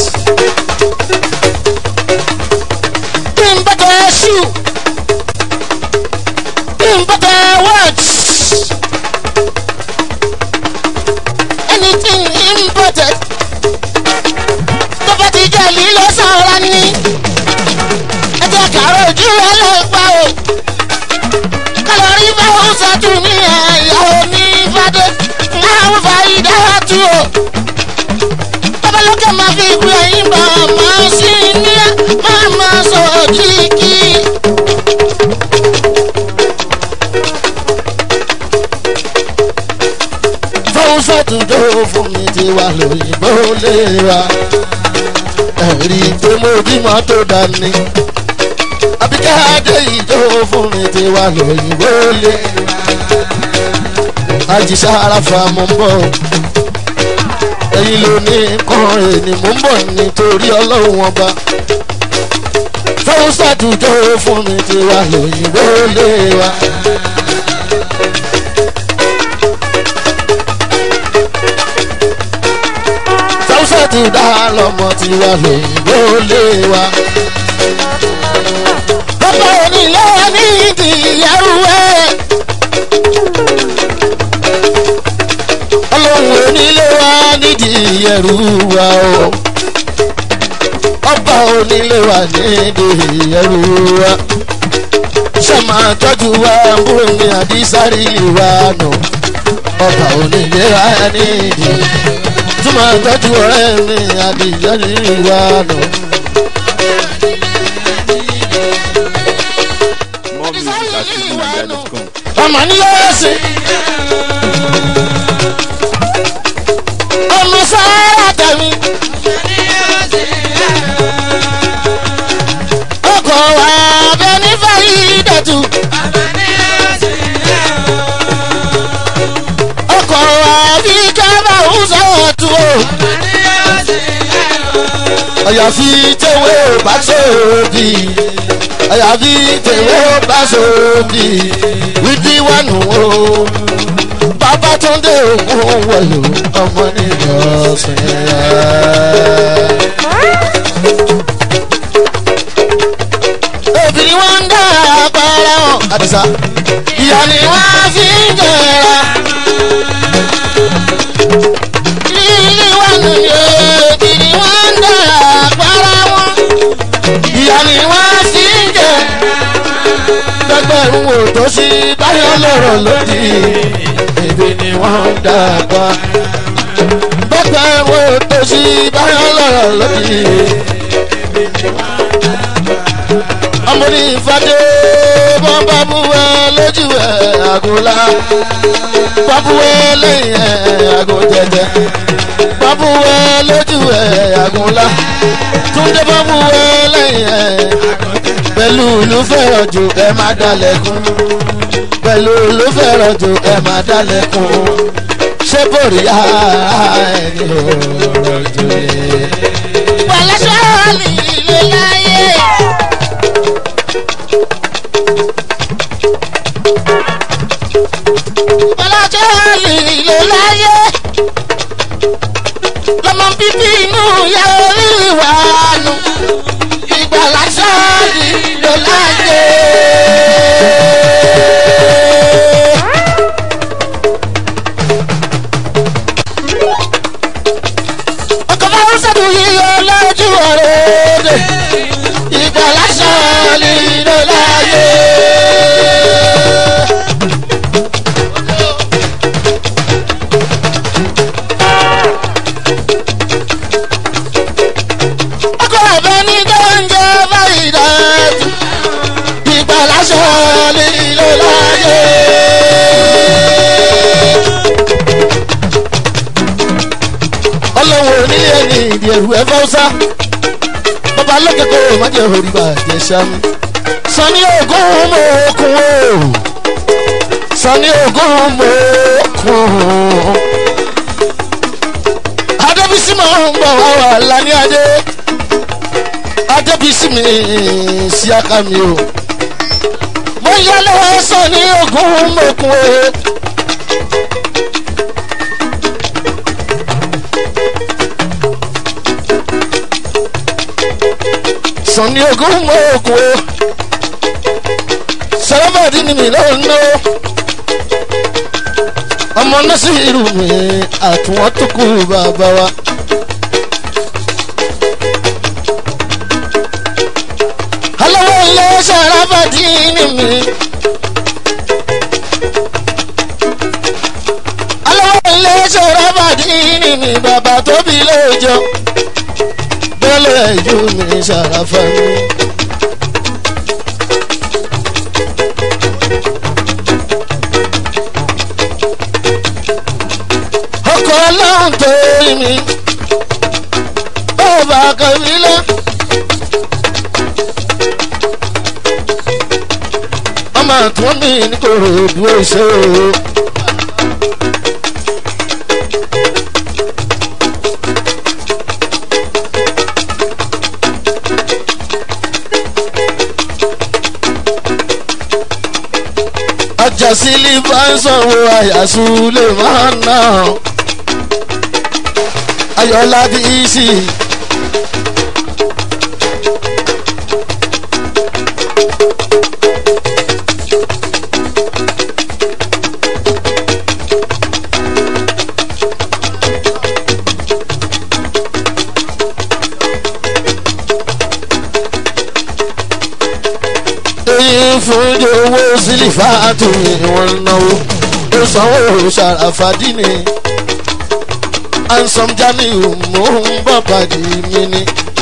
Imported shoe. Imported watch. Anything imported. Tó bá ti jẹ́ lílo sọ̀rọ̀ ni. Ẹ jẹ́ kàró ojú ẹ lè pa o. Kálọ̀rí bá ń ṣàtú ní ẹ̀yà oní fàdé. Máa ń fa ìdáhà tú o babalókè máa fi ìwé ẹyin bá máa sí ní ẹ máa máa sọ kíkí. fọ́nṣẹ́tù tó fún mi ti wà lóyìnbó lè ra ẹ̀rí pé mo bímọ tó dání àbíkẹ́ adé ìjó fún mi ti wà lóyìnbó lè àjíṣà aráfa mo ń bọ̀ ẹ̀yin ló ní kan èní mò ń bọ̀ nítorí ọlọ́run ọba fọ́nṣẹ́tù tó fún mi ti wà lóyìnbó lè wa. fọ́nṣẹ́ ti dá lọ́mọ tí wà lóyìnbó lé wa. bàbá onílé ní ìdíyẹrù ẹ. ọlọ́run onílé wa nídìí ẹrù wa o. ọba onílé wa nídìí ẹrù wa. sọ́mà tọ́jú wa múlò ní àdísárì wa nù. ọba onílé wa nídìí. túmọ̀ tọ́jú ọ̀rẹ́ mi àdísárì wa nù. More music at fujininja.com. ọmọ ní yóò ṣe. ọmọ sáárà tẹ̀mí. ọkọ̀ wa bẹ ní fàyí dẹ̀tù. ọkọ̀ wa bí kábà ń sọ̀rọ̀ tù o. àyàfi tẹ̀wé bá sóòdì àyàfi tẹ̀wé bá sóòdì wípé wà nù o bàbá tó ń dé òun wọ̀lú ọmọ níjọsìn rẹ̀. obìnrin wọn ń dá àpárá wọn. àdìsá ìyá ni wọ́n fi ń jẹra. lílí wà nìyí obìnrin wọn ń dá àpárá wọn. ìyá ni wọ́n fi ń jẹ. gbẹgbẹrún wò tó sí báyọ̀ lọ́rọ̀ lódì èdè ni wọ́n ń dàgbà. gbẹgbẹrún wò tó sí báyọ̀ lọ́rọ̀ lódì. ọmọ ní ìfadé bọ́n bá bú ẹ lójú ẹ àgùnlá bá bú ẹ lẹ́yìn ẹ àgùn jẹjẹ bá bú ẹ lójú ẹ àgùnlá túndé bá bú ẹ lẹ́yìn ẹ pẹ̀lú ìlú fẹ́ràn jù ẹ má dalẹ̀kùn pẹ̀lú ìlú fẹ́ràn jù ẹ má dalẹ̀kùn ṣé bòrí ẹni ọ̀rọ̀ jù ẹ. pẹ̀lẹ́ sọ́ọ̀lì ilé láyé. pẹ̀lẹ́ sọ́ọ̀lì ilé láyé. lọ́mọ bíbí inú ya orí wa nù. ìgbàlá sọ́ọ̀lì ilé láyé. ọkọ̀ bá ń sẹ́dùn yíyọ lójú ọ̀rẹ́ dè. ìgbàlá sọ́ọ̀lì ilé láyé. ọkọ̀ ọ̀bẹ ní ọlọ́run onílé ẹni ìdí ẹ̀rù ẹ̀ fọ́sá bàbá lókèkó má jẹ́ orí bàjẹ́ sami sani ogun mo kun o sani ogun mo kun adébísí máa ń bọ̀ wá wà lání adé adébísí mi sí aka mi o mo yá lọ́wọ́ sani ogun mo kun o. sani ogun mo kun o sọlọ́mọdé ni mi lọ́wọ́ ná ọmọ náà sì rù mí àtúwọ́n tó kú bàbá wa. alọ́wọ́ ilé sọ̀rọ̀mọdé ni mi. alọ́wọ́ ilé sọ̀rọ̀mọdé ni mi bàbá tóbi lóòjọ́ bọ́lá ìjú mi ṣàràfà mi. ọkọ̀ ọlọ́run tó rí mi ọba kàbílá. ọmọ àtúwọ́n mi ní kò rò dúró ṣe o. ajásílì bá ń sanwó àyàsú lè máa ná ayọ̀lá bí sí. èyí fún owó sílífà tó ní wọn náwó ó sanwó ṣàràfàdí ni ansom jamiu mò ń bọ̀ pàdé mi ni.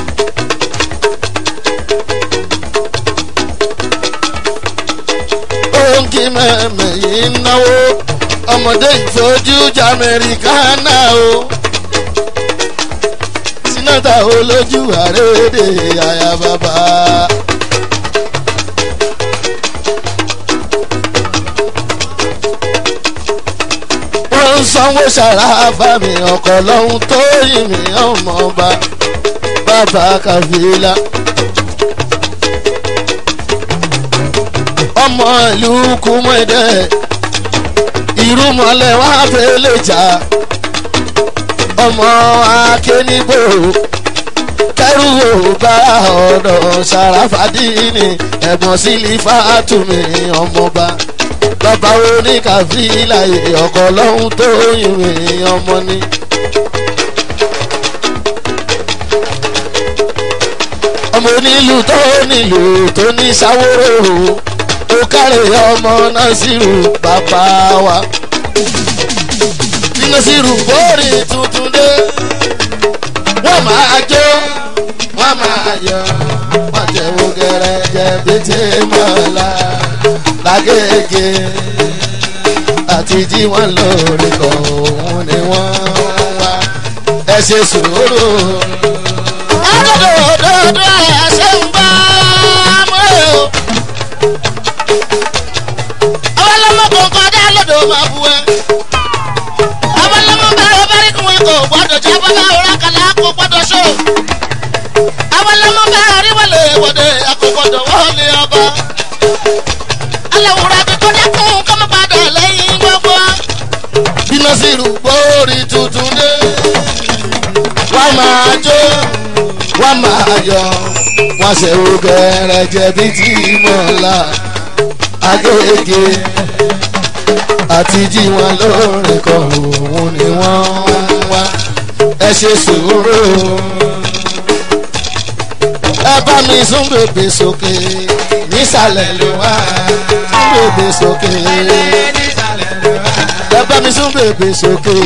òǹkì mẹ́mẹ́ yìí náwó ọmọdé ìfojú jamẹ́ríkánà o sinata olójú àrédè àyà bàbá. wọ́n ń sanwó ṣàràfà mi ọkọ̀ lọ́hún tó yìn mí ọmọ ọba bàbá kàfílà. ọmọ ìlú kùmọ̀dẹ́ ìrúmọlẹ̀ wá fẹ́lẹ̀ jà ọmọ akénígbò kẹrù bá ọ̀dọ̀ ṣàràfàdínì ẹ̀gbọ́n sílífà tùmí ọmọọba bàbá oníkàfílà ọkọ̀ lọ́hún tó yìnrìn ọmọ ni. ọmọ onílù tó nílù tó ní sáwóró ó kárẹ̀ ọmọ násìrù bàbá wa. bí násìrù bóòrì tuntun dé wọ́n máa jó wọ́n máa yọ wọ́n jẹ́wọ́ gẹ́rẹ́jẹ́ bí tí mọ́lá lágége àti jí wọn lórí kan òun ni wọ́n wá ẹ ṣe sùúrù. Adodo dodo ẹsẹ̀ ń bá mú o. Àwọn ọlọ́mọ kò kọjá lọ́dọ̀ máa bu ẹ. Àwọn ọlọ́mọ bẹ̀rẹ̀ bẹ́rẹ̀ kí wọn kò gbọ́dọ̀ jẹ́ bọ́lá òrà kàlá kò gbọ́dọ̀ ṣó. Àwọn ọlọ́mọ bẹ̀rẹ̀ rí wọlé wọlé àkọ́gbọ́dọ̀ wọlé ọba. Aláwòrán bí kò dẹ́kun kọ́mọ́ padà lẹ́yìn gbogbo. bí násìrù bóòrì tuntun dé wọ́n máa jó wọ́n máa yọ wọ́n ṣe wo gẹ́rẹ́jẹ́ bí tí mọ́lá agége àti jí wọn lórí kan òun ni wọ́n ń wá ẹ ṣe sùúrù ẹ bá mi sún bèbè sókè nísàlẹ̀ ló wá sún bèbè sókè ẹ bá mi sún bèbè sókè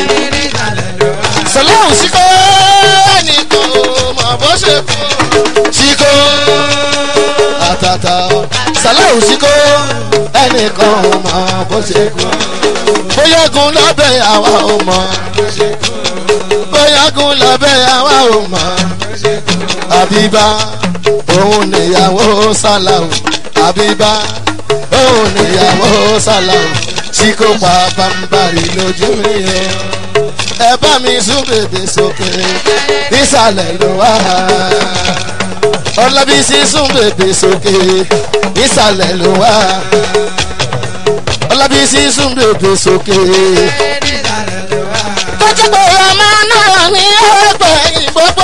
sọláhùn síkọ́ ẹnìkan mọ̀ bó ṣe kú síkọ́ àtàtà sọláhùn síkọ́ ẹnìkan mọ̀ bó ṣe kú bóyá gun lọ́bẹ̀ àwa ò mọ̀ yagun lábẹ́ àwa ò mọ̀ àbíbá òun níyàwó sálàmù àbíbá òun níyàwó sálàmù tí kò pa bámbárì lójú mi o ẹ bá mi sún bèbè sókè nísàlẹ̀ ló wà ọlábísí sún bèbè sókè nísàlẹ̀ ló wà ọlábísí sún bèbè sókè. tó jẹ́ pé ọmọ náà ní ọgbẹ̀yìn gbogbo.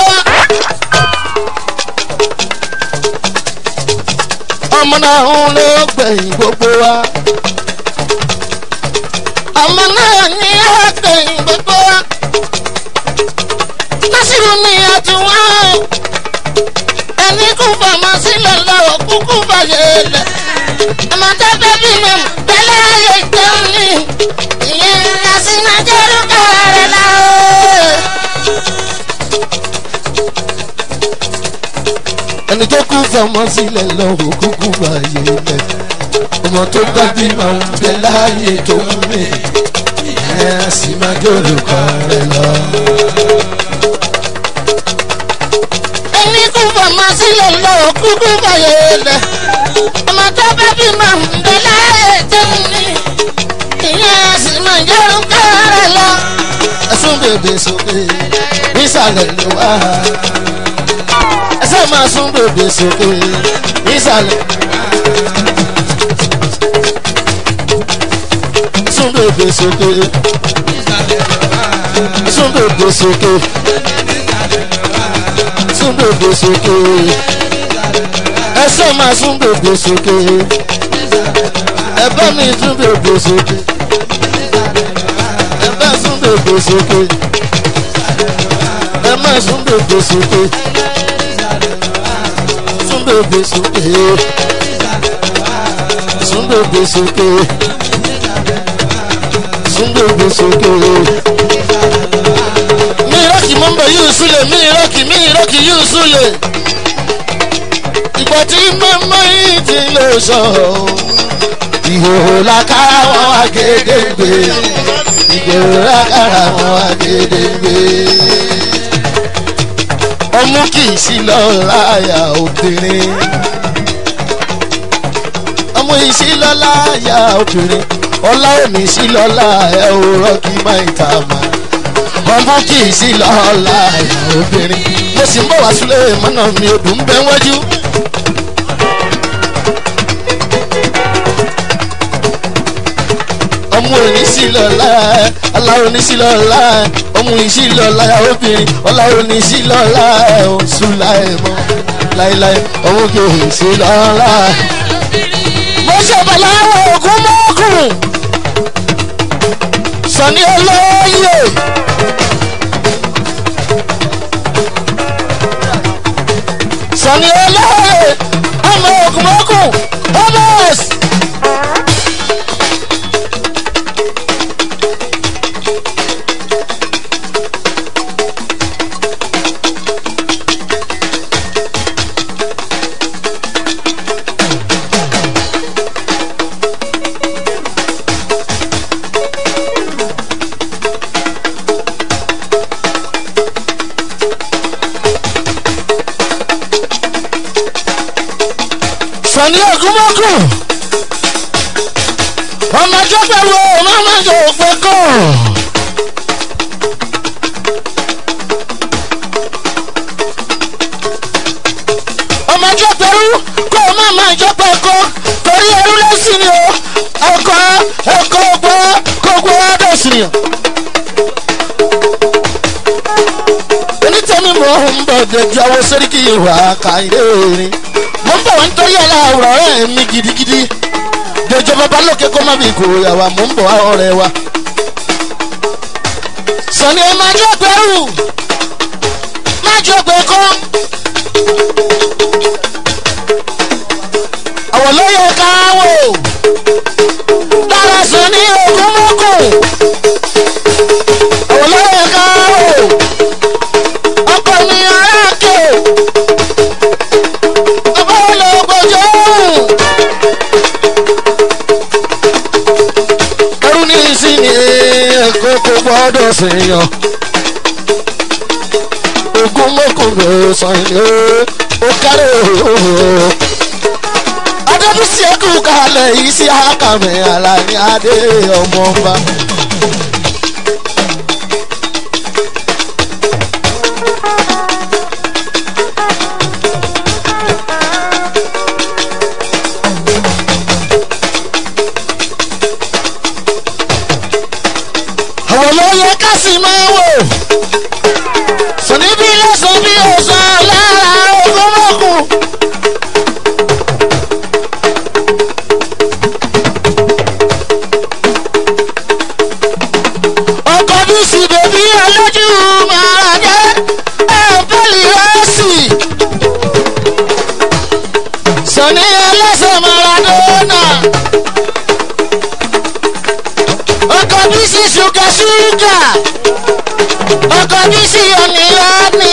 ọmọ náà ń ló gbẹ̀yìn gbogbo wa. ọmọ náà ní ọgbẹ̀yìn gbogbo. násìrò ní àtúwọ́ ẹni kú fọmọ sílẹ̀ lọ́wọ́ kúkú bàyẹ̀ lẹ̀. ọmọ tó fẹ́ bímọ tẹ́lẹ̀ ayé jẹun ní ìyẹn àsìnájẹ́rú kàrẹ́ láwọ́. ẹni tó kú fọmọ sílẹ̀ lọ́wọ́ kúkú báyé lẹ̀ ọmọ tó bá bí máa ń bẹ láàyè tó ń mè ẹ á sì máa jẹ́ olùkọ́ rẹ lọ. ẹni kú fọmọ sílẹ̀ lọ́wọ́ kúkú bàyẹ̀ lẹ̀. ọmọ tó fẹ́ bímọ tẹ́lẹ̀ ayé jẹun ní ìyẹn àsìnájẹ́rú kàrẹ́ lọ. ẹsùn bèbè sókè nísàlẹ̀ ló wà ẹsẹ̀ máa sún bèbè sókè nísàlẹ̀. sún bèbè sókè sún bèbè sókè sún bèbè sókè ẹsẹ̀ máa sún bèbè sókè ẹ bá mi sún bèbè sókè ẹ bá sún bèbè sókè ẹ má sún bèbè sókè sún bèbè sókè sún bèbè sókè sún bèbè sókè. mi ìrọ́kì mọ́ ń bọ̀ yóò súlẹ̀ mi ìrọ́kì mi ìrọ́kì yóò súlẹ̀ ìgbà tí mọ́mọ́ yìí ti lè sọ ìhòòhò lákàrà wọn wá gédéǹgbé ìgbèrò lákàrà wọn wá gédéǹgbé ọmú kì í sí lọ láyà obìnrin ọmọ yìí sí lọ láyà obìnrin ọlá òní sí lọ láyà òrọ́ kí má ìta mà ọmọ kì í sí lọ láyà obìnrin mo sì ń bọ̀ wá sílé mọ́nà mi ò dùn bẹ́ẹ̀ wájú. ọmọ onísìlọ́lá aláwọ̀ onísìlọ́lá ọmọ onísìlọ́lá obìnrin ọláwọ̀ onísìlọ́lá ọ̀ṣunlá ẹ̀mọ́ láéláé ọmọ kì í sí lọ́lá. mo ṣe bàláwọ̀ ògún mọ́kùn sani olóyè. sani olóyè ọmọ ògún mọ́kùn ọmọ ẹ̀sìn. sani ogunmọ́kù ọmọ ọjọ́ pẹ̀lú ọmọ ọmọdé òpè kọ́. ọmọ ọjọ́ pẹ̀lú kó o má máa jọ pẹ̀ kọ́ torí ẹrú lẹ́sìn ni o ọkọ̀ ẹ̀kọ́ gbọ́ kó gbọ́ ọdọ̀ sí i. onítẹ̀mí mò ń bọ̀ dẹ̀jú àwọn sẹ́ríkì ìwà kàìdé rin mo ń bọ̀ wá nítorí ẹ̀la àwòrán ọ̀rẹ́ mi gidigidi dẹjọ́ bàbá lókè kó má bí ìkòrò yàwá mo ń bọ̀ wá ọ̀rẹ́ wa. sọ̀ni ẹ máa jọ gbẹ́rù máa jọ gbẹ́ kọ́. àwọn ló yẹ ká wò lára sọ̀ni ògún mọ́kù àwọn ló yẹ ká wò ọkọ mi aráàkè ọba olóògbòjò ẹrú ní ìsinmi ẹ̀kọ́ kò gbọ́dọ̀ sèèyàn ogun mọ́kùnrin sàn ní ó kárẹ̀ ooo. adébísí ẹkú kalẹ̀ yìí sí àkàmì àlàní adé ọmọọba. àwọn ló yẹ ká sì máa wò. sọ̀ní bí lọ́sàn bí ọ̀sán lára ogúnmọ̀kùn. ọkọ̀ bí sì bèbí ọlọ́jú máa jẹ́ ẹ̀ẹ́dẹ́lì rẹ́sì. sọ̀ní ẹlẹ́sẹ̀ maradona ọkọ̀ bí sí ṣúgà ṣúgà ọkọ̀ bí sí ọ̀nì ọ̀nì.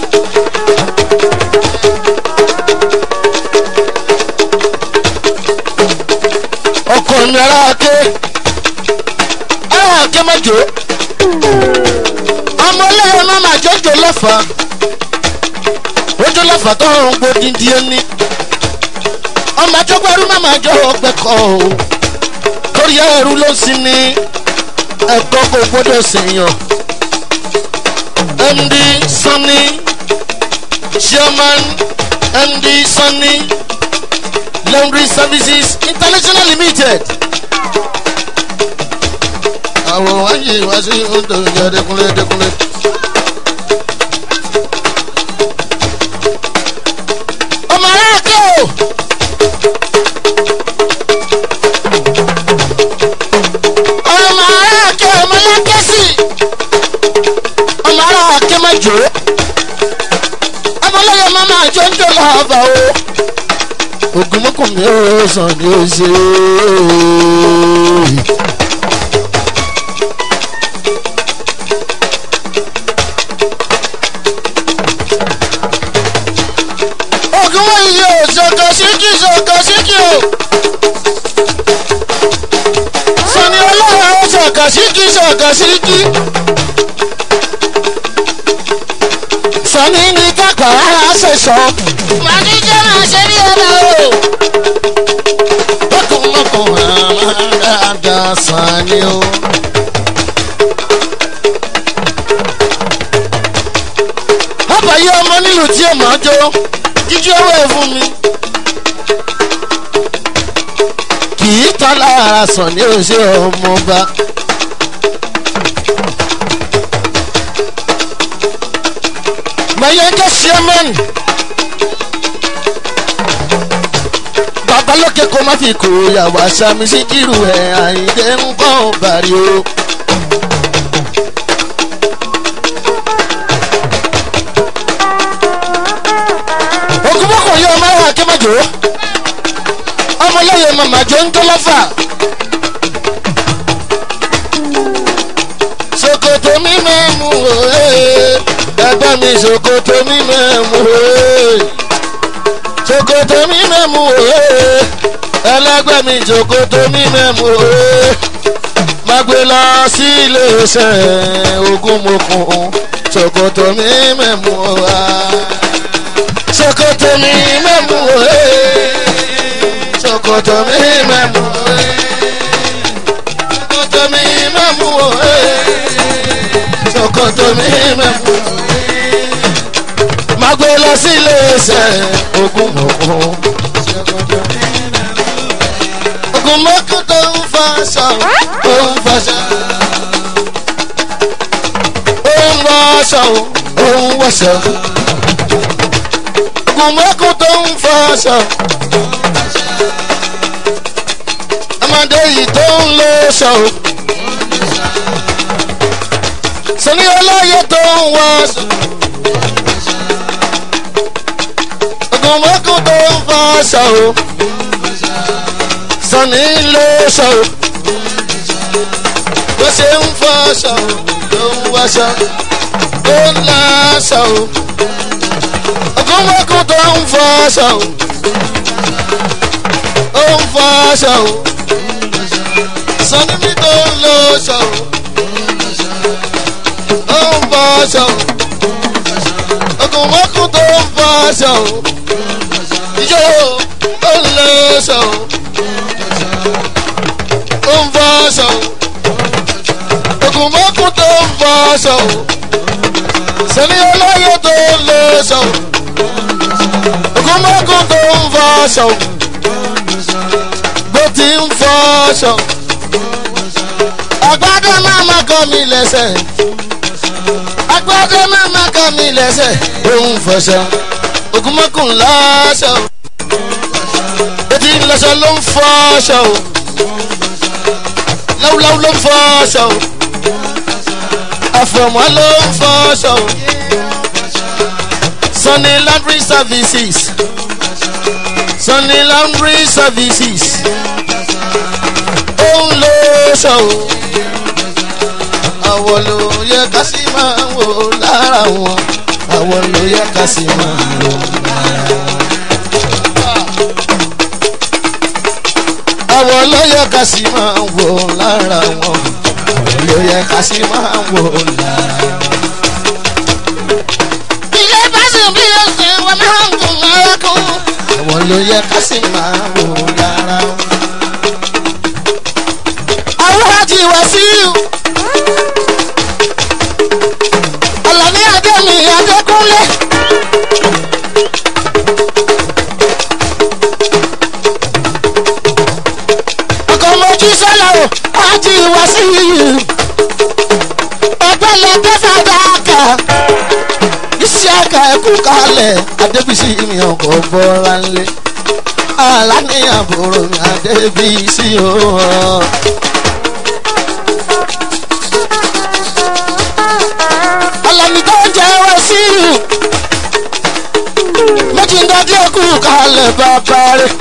ọkọ̀ mi ara ké ara ké mẹ́jọ ọmọ ọlẹ́yìn máa máa jọjọ lọ́fà ojú lọ́fà tó ń gbó dídí ẹni ọmọ àjọgbẹ́rú máa máa jọ ọgbẹ́ kọ́ o torí ẹrú ló sì ní ẹ̀kọ́ kò gbọ́dọ̀ sèèyàn md sanni chairman md sanni laundry services international limited. àwọn wáyé wá sí ọdọ ìjà dẹkùnlé dẹkùnlé. ọmọ aráàkẹ́ o. ọmọ aráàkẹ́ ọmọ lákẹ́sì ọmọ aráàkẹ́ má jò ó ọmọlẹ́yẹ má máa jọ ń jọ lọ́ọ̀bà o ogunmọ́kùnrin ó sàn ní ó ṣe ogunmọ́ iye ò ṣọkọ síkì ṣọkọ síkì o sani ọlọ́run ó ṣọkọ síkì ṣọkọ síkì sani ní kápá rárá ṣe sọ. màdí jẹ́ máa ṣe bí ọba o. ogunmọ́kùnrin máa dáadáa sani o. àbáyé ọmọ nílùú tí èèmọ̀ jó jíjú owó ẹ̀ fún mi. kì í tán lára sàn ní òṣè ọmọọba. mayenge chairman babalóke kó má fi kó yàwó àṣàmì sí kírù ẹ̀ àyíndé ń kọ́ bàrí o. ogunmọ́kùn yóò máa wà kí mẹ́jọ ọmọlẹ́yìn màmá jọ ń tó lọ́fà. sokoto mi mẹ́mu òye ẹgbẹ́ mi sokoto mi mẹ́mu òye sokoto mi mẹ́mu òye ẹlẹ́gbẹ́ mi sokoto mi mẹ́mu òye má gbé lọ sí iléeṣẹ́ ogunmọ̀kùn sokoto mi mẹ́mu òye sokoto mi mẹ́mu òye sokoto mi mẹ́mu òye sokoto mi mẹ́mu òye sokoto mi mẹ́mu òye má gbé lọ sí iléeṣẹ́ ogunmọ̀kùn ogunmọ̀kùn tó ń faṣọ tó ń faṣọ ó ń wọṣọ ó ń wọṣọ ogunmọ̀kùn tó ń faṣọ ọmọdé yìí tó ń lo ṣọ sani olóye tó ń wọṣọ ogunmọ̀kùn tó ń faṣọ sani lo ṣọ bó ṣe ń fọṣọ ló ń wọṣọ ó ń láṣọ ogunmọ̀kùn tó ń fọṣọ ó ń fọṣọ sani mi tó ń lo ṣọ ó ń fọṣọ fọ́ṣọ ijó ó ń lọ́ṣọ ó ń fọ́ṣọ ògùnmọ́kùn tó ń fọ́ṣọ sẹ́ni olóyè tó ń lọ́ṣọ ògùnmọ́kùn tó ń fọ́ṣọ bó ti ń fọ́ṣọ àgbàdo máa ma kọ́ mi lẹ́sẹ̀ agbádé mẹ́ma ká mi lẹ́sẹ̀ òun fọṣọ ògùnmọ́kùn lọ́ṣọ etí lọ́ṣọ ló ń fọṣọ láwùláwù ló ń fọṣọ àfọ̀mọ́ ló ń fọṣọ sunny laundry services sunny laundry services òun lọ́ṣọ àwọn ló yẹ ká sì máa wò lára wọn àwọn ló yẹ ká sì máa wò lára wọn. àwọn ló yẹ ká sì máa wò lára wọn àwọn ló yẹ ká sì máa wò lára wọn. ilé báṣu bí o ṣe wọ́n máa ń gùn mọ́ra kún. àwọn ló yẹ ká sì máa wò lára wọn. àwọn àti wàsíù. Àlàní Adémi Adékúnlé. Ọkọ̀ mojú sọ́lá o, àti ìwà sí yìí. Ọgbẹ́ lẹ́gbẹ́ fàdákà. Iṣẹ́ àkà ẹ̀kú kalẹ̀. Adébísí mi ọkọ̀ bọ́ra ńlẹ̀. Àlàní àbúrò mi Adébísí o. Àlàní tó ń jẹ́ wá sí i. Méjì ń dájú ẹkú kalẹ̀ bàbá rẹ̀.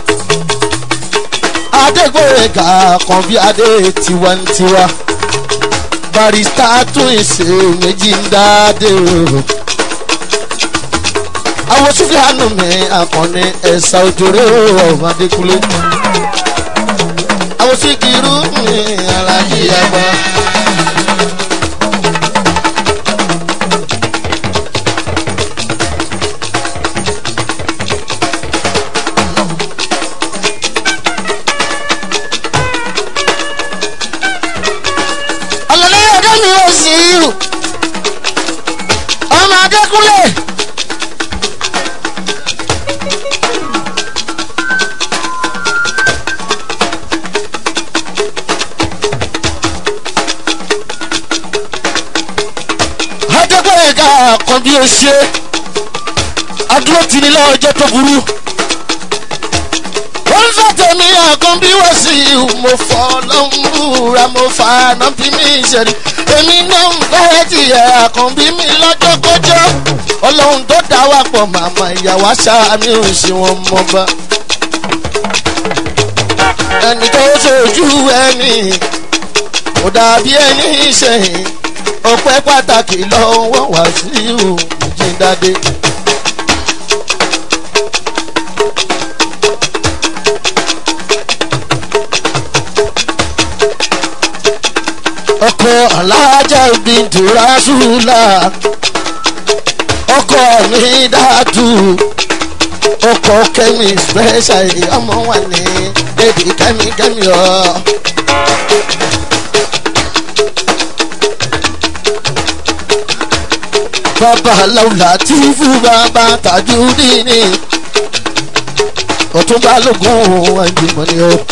Adégbòrègà kan bí adé tiwantiwa. Barista tún ìṣe méjì ń dáadé o. Àwọn Súfìánù mi àkànní ẹ̀sà òjòrè ọ̀hún Adékúnlé. Àwọn Síkírù mi alájí àgbà. ọ̀lọ́lẹ́ ọdún mi ò sí irú ọmọ adékúnlé. adékúnlé ká kan bí o ṣe adúró tì ní lọ́jọ́ tó burú wọ́n fẹ́ tẹ̀mí àkàn bí wọ́n sì mo fọ́ lọ́múra mo fà ná bí mi ṣẹ̀rí èmi náà ń fẹ́ tiẹ̀ àkàn bí mi lọ́jọ́ kọjọ́ ọlọ́run tó dá wà pọ̀ màmá ìyàwó àṣà mi ò ṣe wọn mọ́ bá ẹni tó ṣojú ẹni kò dàbí ẹni ṣẹ̀yìn ọpẹ́ pàtàkì lọ́wọ́ wá sí ìhùn jíndádé. ọkọ alájà bìntù rasúlà ọkọ mi dàtú ọkọ kẹmi special ọmọ wà ní bébí kẹmi kẹmi ọ. bàbá làwùlà tí fún bàbá tàjú dínì ọtúnba lógún ẹgbẹ̀mọ ni ó.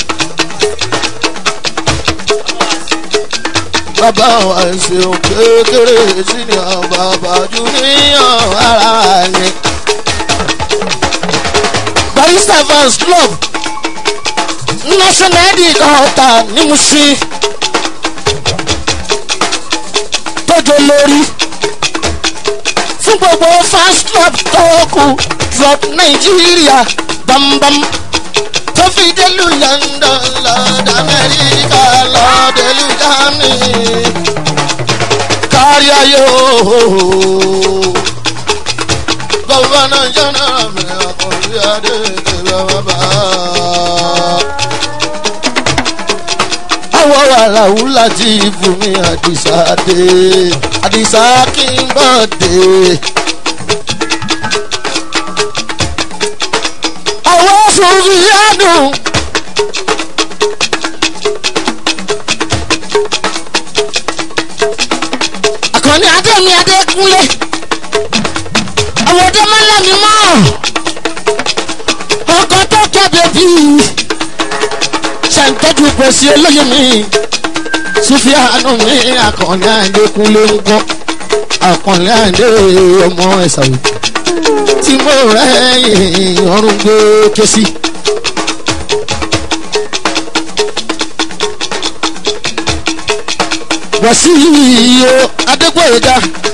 bàbá wa ṣeun kékeré sí ni bàbá jù níyàn ara ni. barista fans club national id ọ̀tà ní musin tọ́jú lórí fún gbogbo fans club tó kù drop nàìjíríà bambam tó fi délù london lọ́dọ̀ amẹ́ríkà lọ́dẹ̀lú germany kárí ayé ooo gọ́vọ́nà jọ́nà mi àkọ́bí adé kẹlẹ́ bàbá. àwọn wàrà wúlà tí ibùmí àdìsá dé àdìsá kí n bọ̀ dé. sùfìyànù. àkànní adémi adékúnlé àwọn ọdẹ máa ń lámì mọ́ ọkọ̀ tó kẹ́bẹ̀ bí ṣàǹtọ́jú pèsè olóyè mi sùfìyànù mi àkànní adékúnlé ń gbọ́ àkànní adé ọmọ ẹ̀sàwò tí mo rẹ̀ ọrùn gbé ké sí. wàsíù adégbòyega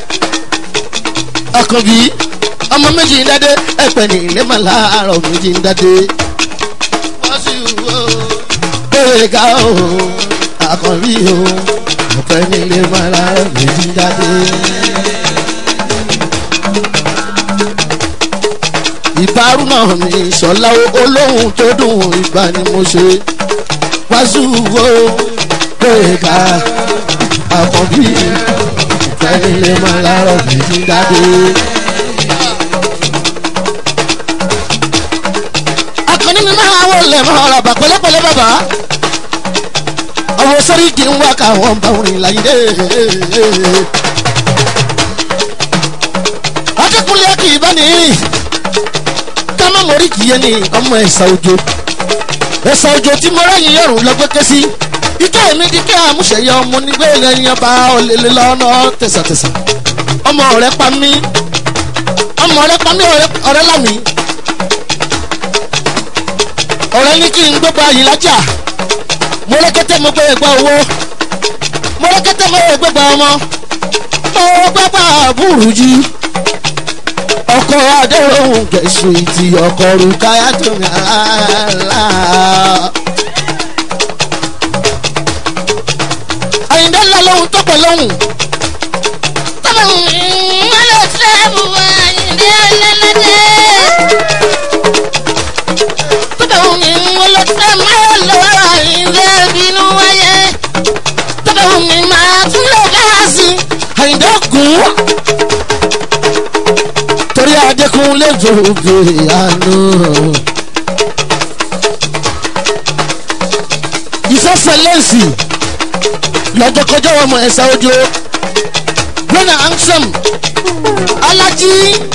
àkànbí ọmọ méjì ń dádé ẹ̀pẹ̀ ní ilé mà láàárọ̀ méjì ń dádé. wàsíù gbòyega o àkànbí o ẹ̀pẹ̀ ní ilé mà láàárọ̀ méjì ń dádé. ìbárù náà mi ìṣọ̀lá olóhùn tó dùn ìgbà ni mo ṣe wàásù wo gbòyega àkànbí ìfẹ́nilé máa lárọ̀ méjì dáadé. akọni mi máa wọ lẹ̀ máa ra bà pẹ́lẹ́pẹ́lẹ́ bàbá ọwọ́ sọ́rí kì í wá káwọn bá orin láyé dé. adékúnlé kì í bá ní kámá mọ̀rí kì í yé ni ọmọ ẹ̀sà òjò ẹ̀sà òjò tí mo rẹ́yìn yọ̀rùn lọ́gbẹ́kẹ́ sí ike mi di kí àmúṣeyẹ ọmọ nígbà èèyàn bá ọlẹ́lẹ́ lọ́nà tẹ̀sàtẹ̀sà ọmọ ọ̀rẹ́ pa mí ọmọ ọ̀rẹ́ pa mí ọ̀rẹ́ lámì ọ̀rẹ́ ní kí n gbogbo ayé lájà mo rẹ́kẹ́tẹ́ mo gbé ẹgbẹ́ owó mo rẹ́kẹ́tẹ́ mo gbé ẹgbẹ́ ọmọ mo gbẹ́gbẹ́ àbúrú jí ọkọ̀ adéhùn kẹ̀sùn ìtì ọkọ̀ rúkáyà tó ń rà á. àyìndé ńlá lóhun tó pẹ̀ lóhun. tọ́mọ̀ wọ́n lọ sẹ́ẹ̀bù àyìndé ọlẹ́lẹ́dẹ́. tọ́mọ̀ wọ́n lọ sẹ́ẹ̀bù àyìndé bínú wáyé. tọ́mọ̀ mi máa tún lọ gáàsì. àyìndé gùn. torí adékúnlé jòjò àánú. ìfẹ́fẹ́ lẹ́sì lọ́jọ́kọjọ́ ọmọ ẹ̀sà ojú lọ́nà ansem alájí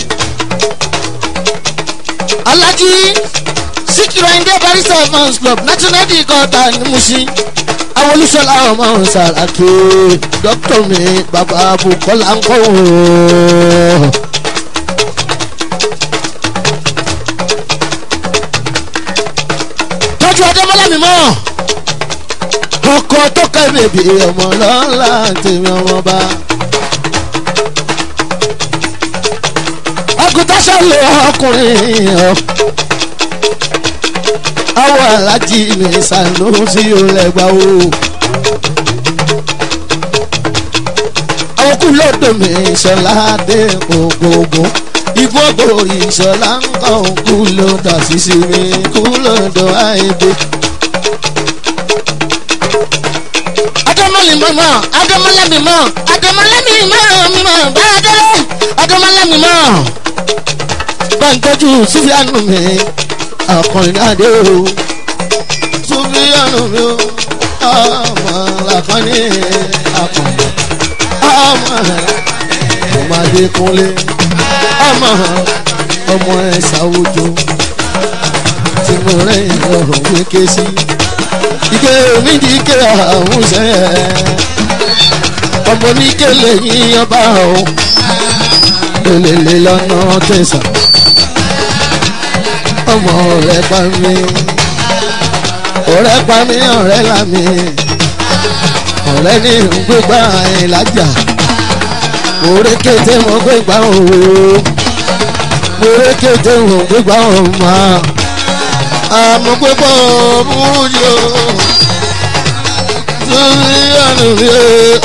alájí síkìrì ayinde barista fans club national league kọta ní musin àwọn olùsọlá ọmọ sàràkí dókítà mi bàbá bukola ń kọ́ wọ́ọ́. tọ́jú ọdọ́mọlá mi mọ́ ọkọ tó ká bèbè ọmọ lọ́la tèmi ọmọ bá. àgùntàn sọ̀lẹ̀ ọkùnrin ọ̀ àwọn alájí mi sànú sí olẹ́gbà o. àwọn kú lọ́dọ̀ mi sọlá dé ògógó ìgbógbó ìṣọlá ń kọ́ kú lọ́dọ̀ sísè mi kú lọ́dọ̀ àìdè. adamali mama adamala mi mọ adamala mi mọ mi mọ bàdàlẹ adamala mi mọ. bàǹtọ́jú sufianu mi ọkùnrin adé o sufianu mi o ọmọ làkànní akọ̀nà ọmọ ọmọ adékúnlé ọmọ ọmọ ẹ̀sáwójó tí mo rẹ̀ ọ̀rọ̀ wéké sí ike mi di ike àwọn sẹ ọmọ ní kele yín ọba o lelele lọ́nà tẹ̀sán ọmọ ọ̀rẹ́ pa mí ọ̀rẹ́ pa mí ọ̀rẹ́ là mí ọ̀rẹ́ ní gbégbá ìlàjà òré kété mo gbégbá òwò òré kété mo gbégbá òmà àmọ́ gbégbá òmùjọ sórí ọ̀nà mi o.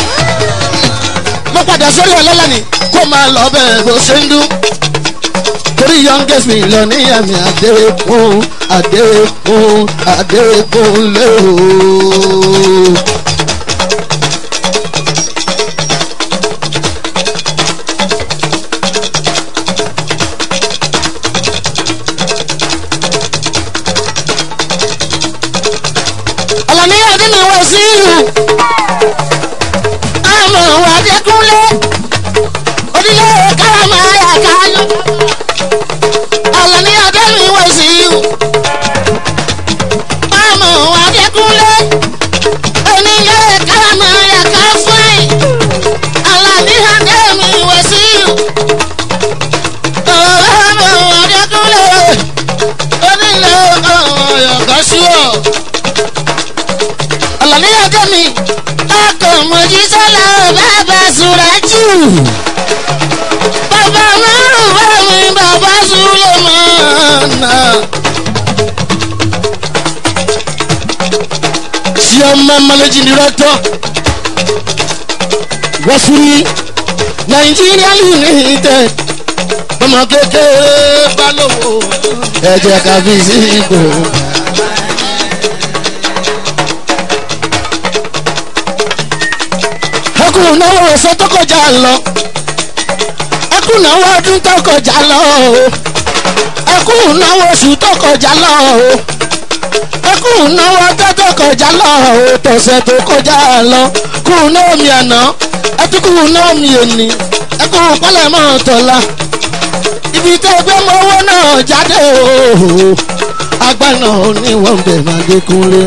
mo padà sórí ọlọ́lá ni kó máa lọ bẹ́ẹ̀ bó ṣe ń dún torí youngest mi lọ ní àmì àdéhùn àdéhùn àdéhùn lé o. bàbá márùn bá mi bàbá sulemana. chairman managing director wasuri nigeria limited ọmọ kékeré balówó ẹ jẹ́ ká fi sí ipò. ẹkùn náwó ọ̀sẹ̀ tó kọjá lọ ẹkùn náwó ọdún tó kọjá lọ ẹkùn náwó oṣù tó kọjá lọ ẹkùn náwó ọjọ́ tó kọjá lọ tọ̀sẹ̀ tó kọjá lọ kùn náà mi àná ẹtùkùn náà mi èní ẹkùn pálẹ̀ mọ́ tọ̀la ibi tẹ́ gbé mọ́wọ́ náà jáde ooo agbá náà ní wọ́n bẹ̀ máa dé kúnlé.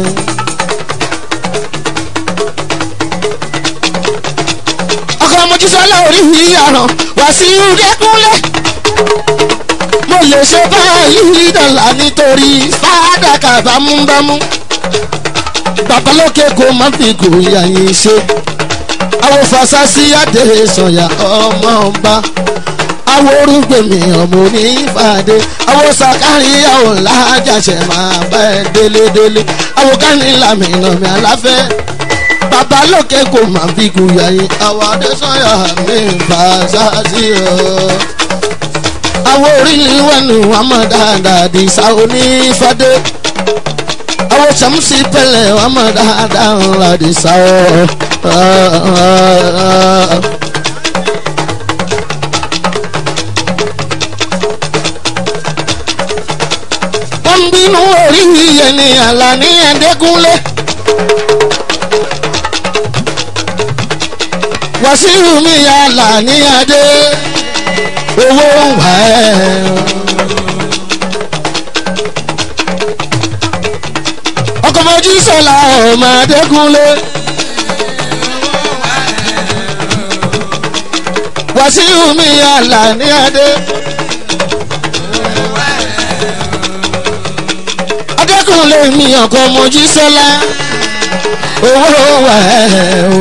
ọkọ̀ mojísọ́lá orí mi àràn wá sí ìdẹ́kúnlé. mo lè ṣe báyìí dọ̀là nítorí fàdákà bámúbámú. babalókè kò má fi kò yà yín ṣe. àwọn fasasi adé sọ̀yà ọmọ ọba àwọn orúgbèmí ọmọ onífàdé àwọn sàkárì àwọn làjàṣẹ máa bá ẹ délédélé àwọn kánìlámìnà mi àláfẹ́ bàbá lókè kò má fi gùyà yín àwọn adésanya mi fà sáàsì ọ. àwọn orílẹ̀ wẹ̀nu wọn mọ̀ dáadáa di sa onífàdé àwọn sàmùsì pẹ̀lẹ́ wọn mọ̀ dáadáa ńlá di sa ọ wọ́n bínú orí yíyẹ ní àlà ní ẹ̀ẹ́dẹ́gúnlé. wàsíù mi àlà ní adé owó wà ẹ́. ọkọ̀ mojú sọ̀la ọmọ ẹ̀ẹ́dẹ́gúnlé. wàsíù mi àlà ní adé. adékùnlé mi ọkọ mojí sọlá owó wà ẹ o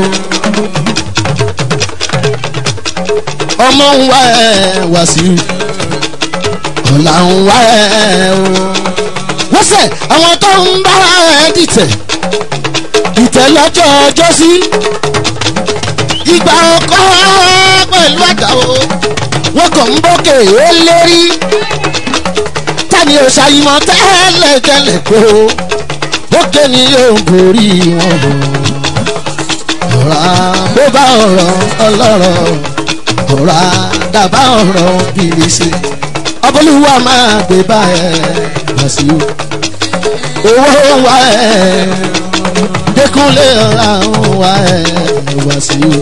ọmọ ń wá ẹ wá sí ọ̀la ń wá ẹ o wọ́n sẹ̀ àwọn tó ń bá ẹ dìtẹ̀ dìtẹ̀ lọ́jọ́ ọjọ́ sí ìgbà ọkọ pẹ̀lú àdàwọ̀ wọ́n kàn ń bókè ó lérí tani ò ṣàyìmọ̀ tẹ́lẹ̀ tẹ́lẹ̀ pé o ókè ni yóò borí wọn bọ̀ ọ̀rá bó bá ọ̀rọ̀ ọlọ́rọ̀ ọ̀rá dàbá ọ̀rọ̀ bìrìsì ọbọ̀lúwa máa gbé bá ẹ wá sí o owó wa ẹ dẹkùnlé ọ̀rá wa ẹ wá sí o.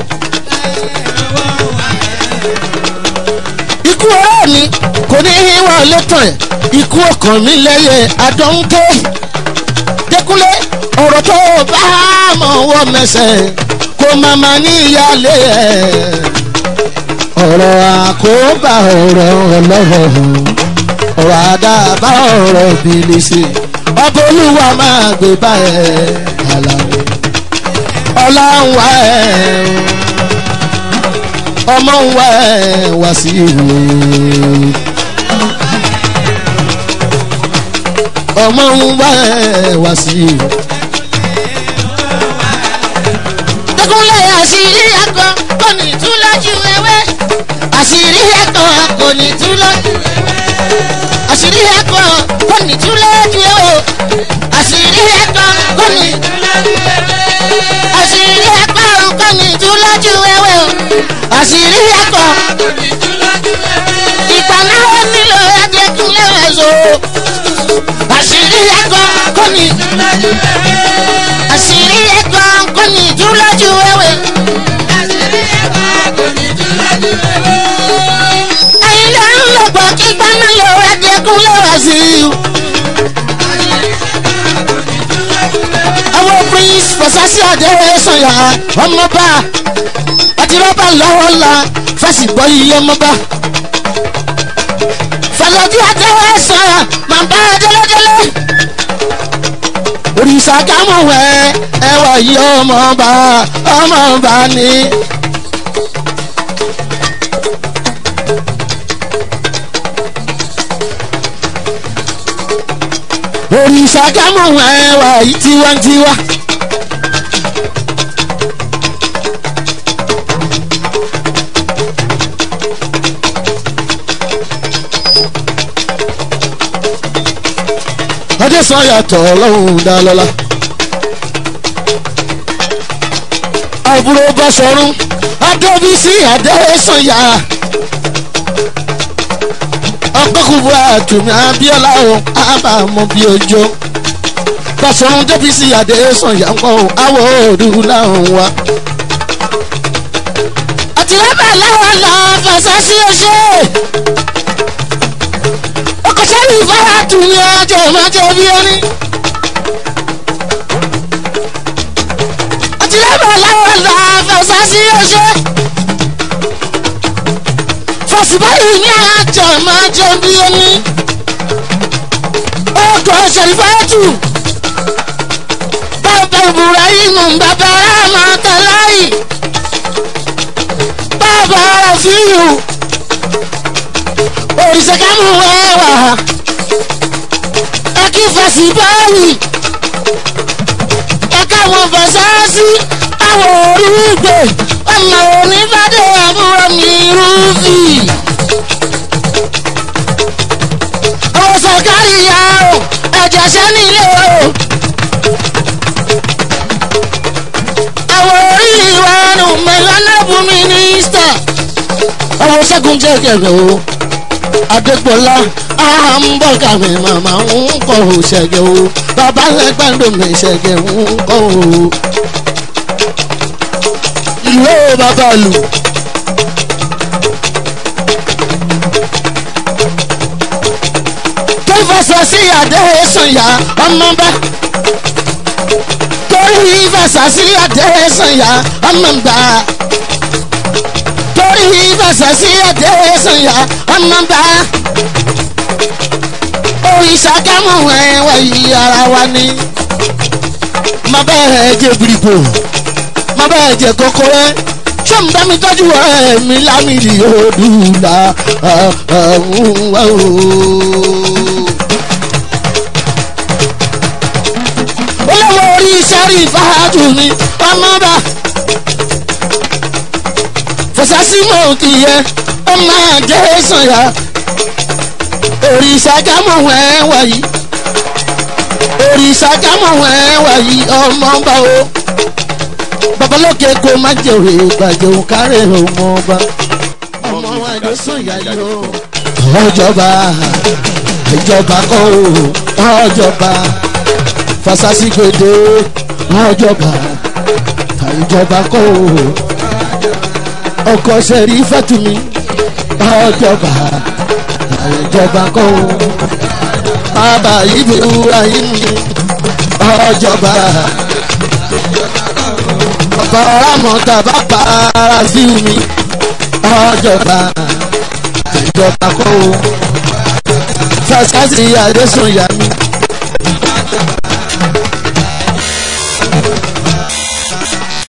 ikú ọ̀rọ̀ mi kò ní í wọlé tán ẹ̀ ikú ọkàn mi lẹ́yẹ adọ́ńké dẹkúnlé ọ̀rọ̀ tó bá mọ̀ wọ́ mẹsẹ̀ kó mama níyàlé ẹ̀ ọ̀rọ̀ àkóbá ọ̀rọ̀ ọlọ́rọ̀ ọ̀rọ̀ àdàbà ọ̀rọ̀ bìlìsì ọba olúwa máa gbé bá ẹ̀ àlàó ọlá ń wá ẹ̀ ọmọ ń wá ẹ̀ wá sí ìwé. ọmọ ń wá ẹ wá sí i. Dẹ́kunlé àṣírí ẹ̀kọ́ kò ní tú lójú ewé. Àṣírí ẹ̀kọ́ kò ní tú lójú ewé. Àṣírí ẹ̀kọ́ kò ní tú lójú ewé. Àṣírí ẹ̀kọ́ kò ní tú lójú ewé. Àṣírí ẹ̀kọ́ kò ní tú lójú ewé. Àṣírí ẹ̀kọ́ kò ní tú lójú ewé. Ìpàná ó nílò Adékúnlé ẹ̀zọ́. Àṣírí ẹ̀kọ́ kò ní tú lójú ewé. Àṣírí ẹ̀kọ́ kò ní tú lójú ewé. Àṣírí ẹ̀kọ́ kò ní tú lójú ewé. Ẹyin ló ń lò pọ̀ kí gbaná lò Adékúnlé ẹ̀zọ́. àwọn prince fasasi adéwé sọyà ọmọba àti rọba lọ́wọ́ la fásitì yìí ọmọba fàlọ́jú adéwé sọyà màmá délégélé òrìṣà kámọ̀wẹ́ ẹwà yìí ọmọba ọmọba ni òrìṣà gámọ̀ ẹwà yìí tiwantiwa. adéṣan yàtọ̀ ọlọ́run dá lọ́la. àbúrò bàṣọ̀run adébísí adéṣanyà ọgbẹ́kùnbó àtùmí abíọ́lá o àbàmọ́ bí ojo bàṣọ̀run débísí adéṣanyà ń kọ́ àwọ̀ òdu láwọn wa. àtìlẹ́bẹ̀ láwọn lọ fẹsẹ̀ sí ọṣẹ́ ọkọ̀ sẹ́yìn ìfara tùmí ọjọ́ ìmọ̀jọ́ bí ẹni. àtìlẹ́bẹ̀ láwọn lọ fẹsẹ̀ sí ọṣẹ́ fọsibáyì ní àjọ máa jẹ bí omi ọkọ̀ ṣèlfàtù bàbá ibrahim bàbá ramatalayi bàbá rafiu òrìṣàkámù wẹ́wà ẹkí fọsibáyì ẹka wọn fọsáàsì àwọn orígbè ọmọ onífàdé àbúrò mi rúfì. àwọn sọ̀kárì ya o ẹ̀jẹ̀ ṣẹ́ nílé o. àwọn orí ìwà nù mẹ́lánàbù mínísítà. àwọn ṣẹ́gun jẹ́ kẹ̀kẹ́ o. adégbòlá àmbọ̀gà mi màmá ń kọ́ ò ṣẹ̀gẹ̀ o. bàbá lẹ́gbẹ̀ẹ́ mi ṣẹ̀gẹ̀ ń kọ́ o ìlú bàbá lù. tó fẹsẹ̀ sí adé sànyà ọmọba. torí fẹsẹ̀ sí adé sànyà ọmọba. torí fẹsẹ̀ sí adé sànyà ọmọba. òrìṣà kámọ̀ ẹ̀wẹ̀ yìí ara wa ni. má bẹ́ẹ̀ jẹ́ bìrìbò má bẹ́ẹ̀ jẹ́ kókórẹ́ ṣé ń bá mi tọ́jú ọ̀rẹ́ mi lámìlì òdùlà ọ̀hún wá o. olówó orí sẹ́rí fàájù mi ọmọba fọsásí mọ̀ kì í yẹ ọmọ àjẹ́ sànyà òrìṣà jámọ̀ wẹ́ẹ́ wáyé òrìṣà jámọ̀ wẹ́ẹ́ wáyé ọmọba o babalóke kó má jèrè gbàjẹ́ òun kárẹ̀ ọmọ ọba ọmọ àjọsùn ìyá yìí o. ọjọba ìjọba kọ́ o ọjọba fasasi gbèdé ọjọba ìjọba kọ́ o ọkọ sẹ́rí fẹ́tùmí ọjọba ìjọba kọ́ o bàbá ibrahim ọjọba ọba ọlámọta bá para sí mi ọjọba ìjọba kọ́ o fasasi adésùnyà mi